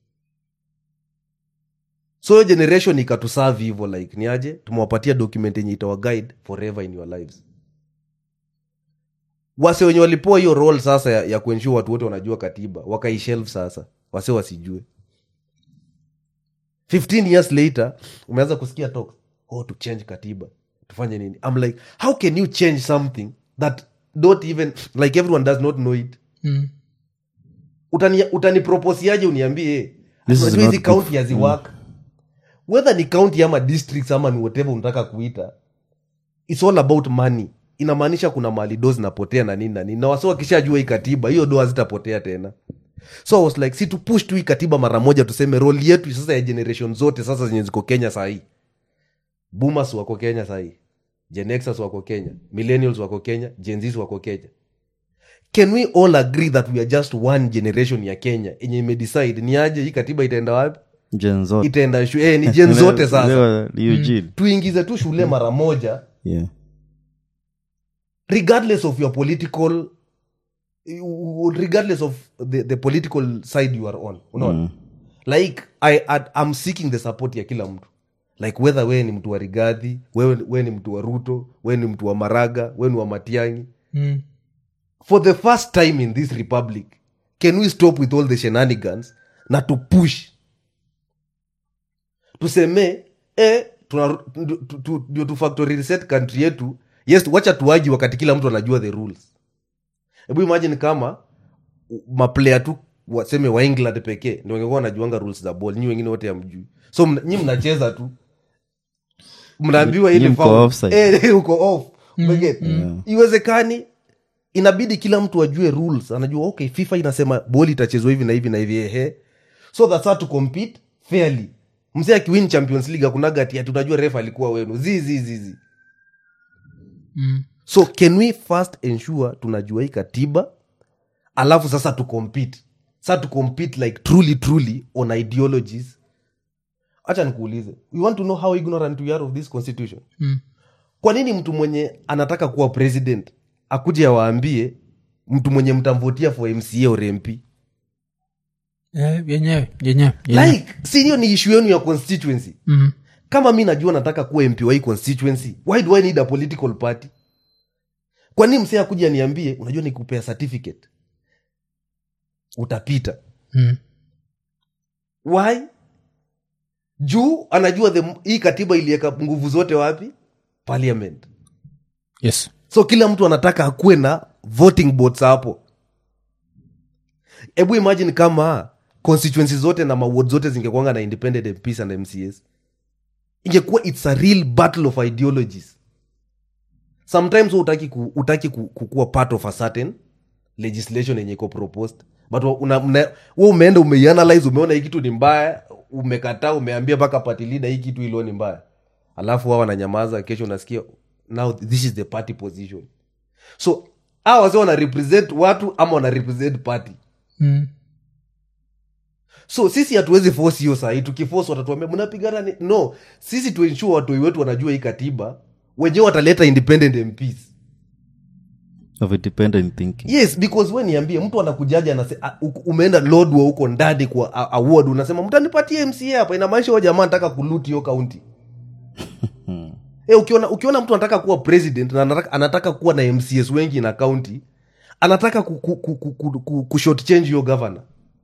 so hiyo generation ikatusavi hivo like ni aje tumewapatia document yenye itawa guide forever in your lives wase wenye walipoa hiyo role sasa ya, ya kuensure watu wote wanajua katiba wakaishelf sasa wase wasijue 15 years later umeanza kusikia talk oh to change katiba tufanye nini i'm like how can you change something that don't even like everyone does not know it Mm. utani, utaniproposiaje uniambie This is unajua hizi not kaunti haziwak whether ni kaunti ama districts ama ni whatever unataka kuita its all about money inamaanisha kuna mali do zinapotea na nini na nini na wasi wakishajua hii katiba hiyo do hazitapotea tena so I was like si tupush tu hii katiba mara moja tuseme roli yetu sasa ya generation zote sasa zenye ziko kenya sahii boomers wako kenya sahii genexas wako kenya millennials wako kenya genzis wako kenya can we all agree that we are just one generation ya kenya enye imedecide ni aje hii katiba itaenda wapi Gen zote. itaenda shu eh, ni jen zote sasa Leo ni Eugene. tuingize tu shule mara moja Yeah. regardless of your political regardless of the, the political side you are on unaona Mm. like I, I, i'm seeking the support ya kila mtu like whether wewe ni mtu wa rigadhi wewe, wewe ni mtu wa ruto wewe ni mtu wa maraga wewe ni wa matiangi Mm. for the first time in this republic can we stop with all the shenanigans na to push tuseme eh, tuna- tu- tu- tu- ndio tu factory reset country yetu yes wacha tuaji wakati kila mtu anajua the rules hebu imagine kama maplayer tu waseme wa england pekee ndio wangekuwa wanajuanga rules za ball nyi wengine wote amjui so mna- nyi mnacheza tu mnaambiwa Nyi ile mko foul. offside. Eh, uko off Umeget? iwezekani inabidi kila mtu ajue rules anajua okay fifa inasema boli itachezwa hivi na hivi na hivi ehe so that's how to compete fairly mzee akiwin champions league akunaga ati ati unajua ref alikuwa wenu zizizizi Mm. so can we first ensure tunajua hii katiba alafu sasa tu compete sa tu compete like truly truly on ideologies hacha nikuulize you want to know how ignorant we are of this constitution Mm. kwa nini mtu mwenye anataka kuwa president akuje awaambie mtu mwenye mtamvotia for mca or mp Eh, yenyewe yenyewe yenyewe. like si hiyo ni ishu yenu ya constituency Mm. kama mi najua nataka kuwa mp wa hii constituency why do i need a political party kwa nini msee akuja niambie unajua nikupea certificate utapita Mm. why juu anajua the, hii katiba iliweka nguvu zote wapi parliament yes so kila mtu anataka akuwe na voting bots hapo hebu imagine kama constituency zote na maward zote zingekwanga na independent mps and mcs ingekuwa its a real battle of ideologies sometimes hu utaki, ku, utaki ku, kukuwa part of a certain legislation yenye iko proposed but wa- una, una, we umeenda umeianalyze umeona hii kitu ni mbaya umekataa umeambia mpaka party leader hii kitu ilo ni mbaya alafu wao wananyamaza kesho unasikia now this is the party position so hawa wase wana represent watu ama wana represent party Mm. so sisi hatuwezi force hiyo sahii tukiforce watatuambia mnapigana ni no sisi tuensure watoi wetu wanajua hii katiba wenyewe wataleta independent mps of independent thinking yes because we niambie mtu anakujaja anase, a- u- umeenda lodwa huko ndani kwa a- award unasema mtanipatie mca hapa inamaanisha huyo jamaa anataka kuluti hiyo kaunti e, ukiona, ukiona mtu anataka kuwa president na anataka, anataka kuwa na mcs wengi na kaunti anataka ku, ku, ku, ku, ku, ku, ku short change hiyo governor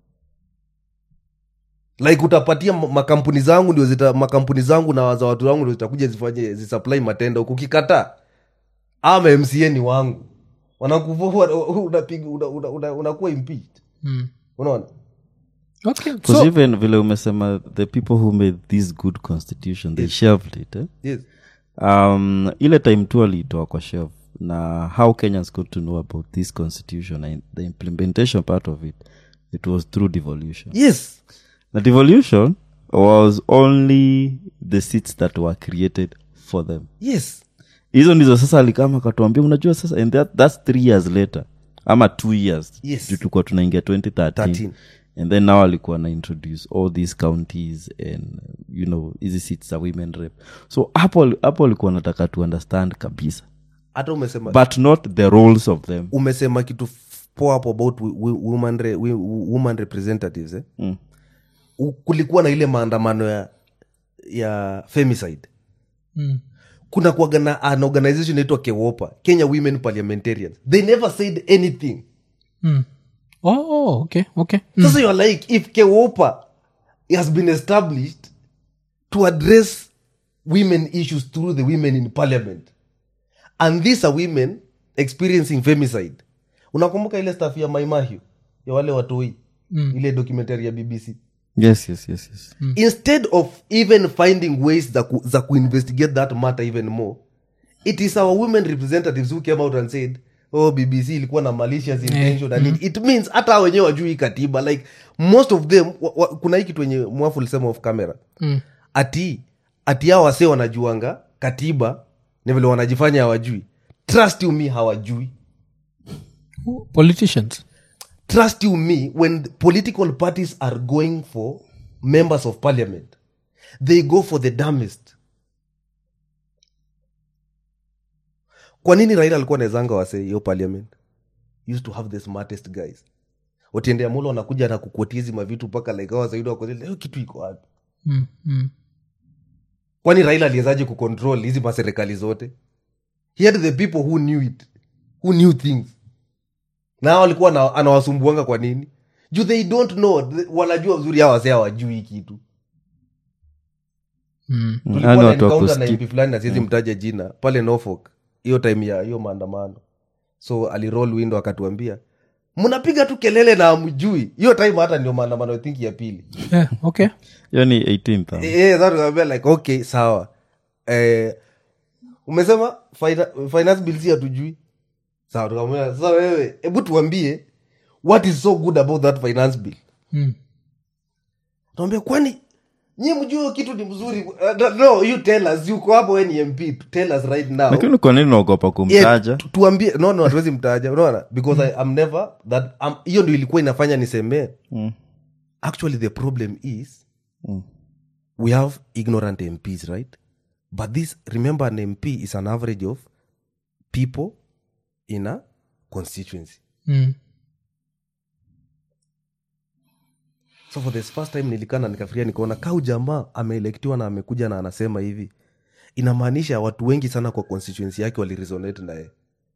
like utapatia ma- makampuni zangu ndio zita makampuni zangu na za watu wangu ndio zitakuja zifanye zisupply matenda ukikataa ama mca ni wangu wanakuvua unapiga una, una, una, unakuwa impeached Mm. unaona Okay. because So, even vile umesema the people who made this good constitution they shelved it eh? yes um, ile time tu aliitoa kwa shelf na how kenyans got to know about this constitution and the implementation part of it it was through devolution yes the devolution was only the seats that were created for them yes hizo ndizo sasa alikama akatuambia unajua sasa and that, that's three years later ama two years Yes. juu tulikuwa tunaingia 2013 13. and then now alikuwa na introduce all these counties and you know hizi seats za women rep so hapo hapo alikuwa nataka to understand kabisa hata umesema but not the roles of them umesema kitu f- poa hapo about wi- wi- woman, re, wi- woman representatives eh? Mm. U- kulikuwa na ile maandamano ya ya femicide mm. kuna kuaga na an organization inaitwa kewopa kenya women parliamentarians they never said anything Mm. Oh, oh, okay, okay. Mm. sasa you're like if kewopa has been established to address women issues through the women in parliament and these are women experiencing femicide unakumbuka ile staff ya maimahio ya wale watoi mm. ile documentary ya bbc yes yes yes yes instead of even finding ways za, ku, za kuinvestigate that matter even more it is our women representatives who came out and said oh bbc ilikuwa na malicious intention and it, it means hata hao wenyewe wajui hii katiba like most of them wa, wa, kuna hii kitu wenye mwafu ulisema off camera Mm. ati ati hao wasee wanajuanga katiba ni vile wanajifanya hawajui trust you me hawajui Politicians. trust you me when the political parties are going for members of parliament they go for the dumbest kwa nini raila alikuwa naezanga wase hiyo parliament used to have the smartest guys otiende amulo anakuja na kukotizi mavitu mpaka like hawa zaidi wako hiyo kitu iko wapi Mm. Mm. kwani raila aliwezaje kucontrol hizi maserikali zote he had the people who knew it who knew things na hao alikuwa ana- anawasumbuanga kwa nini juu they don't know Th- wanajua uzuri hawa wase hawajui hii kitu Mm. tulikuwa Yaani na watu wa encounter na kuskip. mp fulani na siwezi mtaja jina pale norfolk hiyo time ya hiyo maandamano so aliroll window akatuambia mnapiga tu kelele na amjui hiyo time hata ndio maandamano I think ya pili Yeah, okay. hiyo ni 18th huh? Eh, sasa tukamwambia like okay sawa eh, umesema fina- finance bill si hatujui sawa tukamwambia sasa wewe hebu tuambie what is so good about that finance bill Mm. tuambia kwani nyi mjue hiyo kitu ni mzuri uh, no you tell us yuko hapo we ni mp tell us right now lakini kwa nini unaogopa Yeah, kumtaja tu- tuambie no no hatuwezi mtaja unaona because I, I'm never that um, hiyo ndio ilikuwa inafanya nisemee Mm. actually the problem is Mm. we have ignorant mps right but this remember an mp is an average of people in a constituency Mm. so for the first time nilikana nikafikiria nikaona kau jamaa ameelektiwa na amekuja na anasema hivi inamaanisha watu wengi sana kwa constituency yake waliresonate naye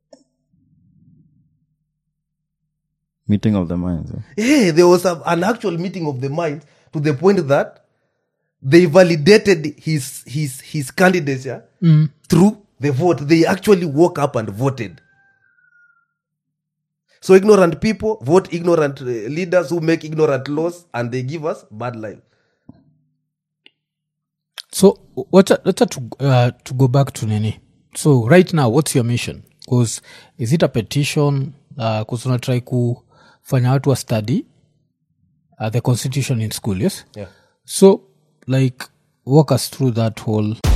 meeting of the minds eh? hey, there was a, an actual meeting of the minds to the point that they validated his his his candidature Mm. through the vote they actually woke up and voted so ignorant people vote ignorant uh, leaders who make ignorant laws and they give us bad life so wacha wacha to, uh, to go back to nini so right now what's your mission bcause is it a petition bcause uh, unatrai kufanya watu wa study uh, the constitution in school yes yeah so like walk us through that whole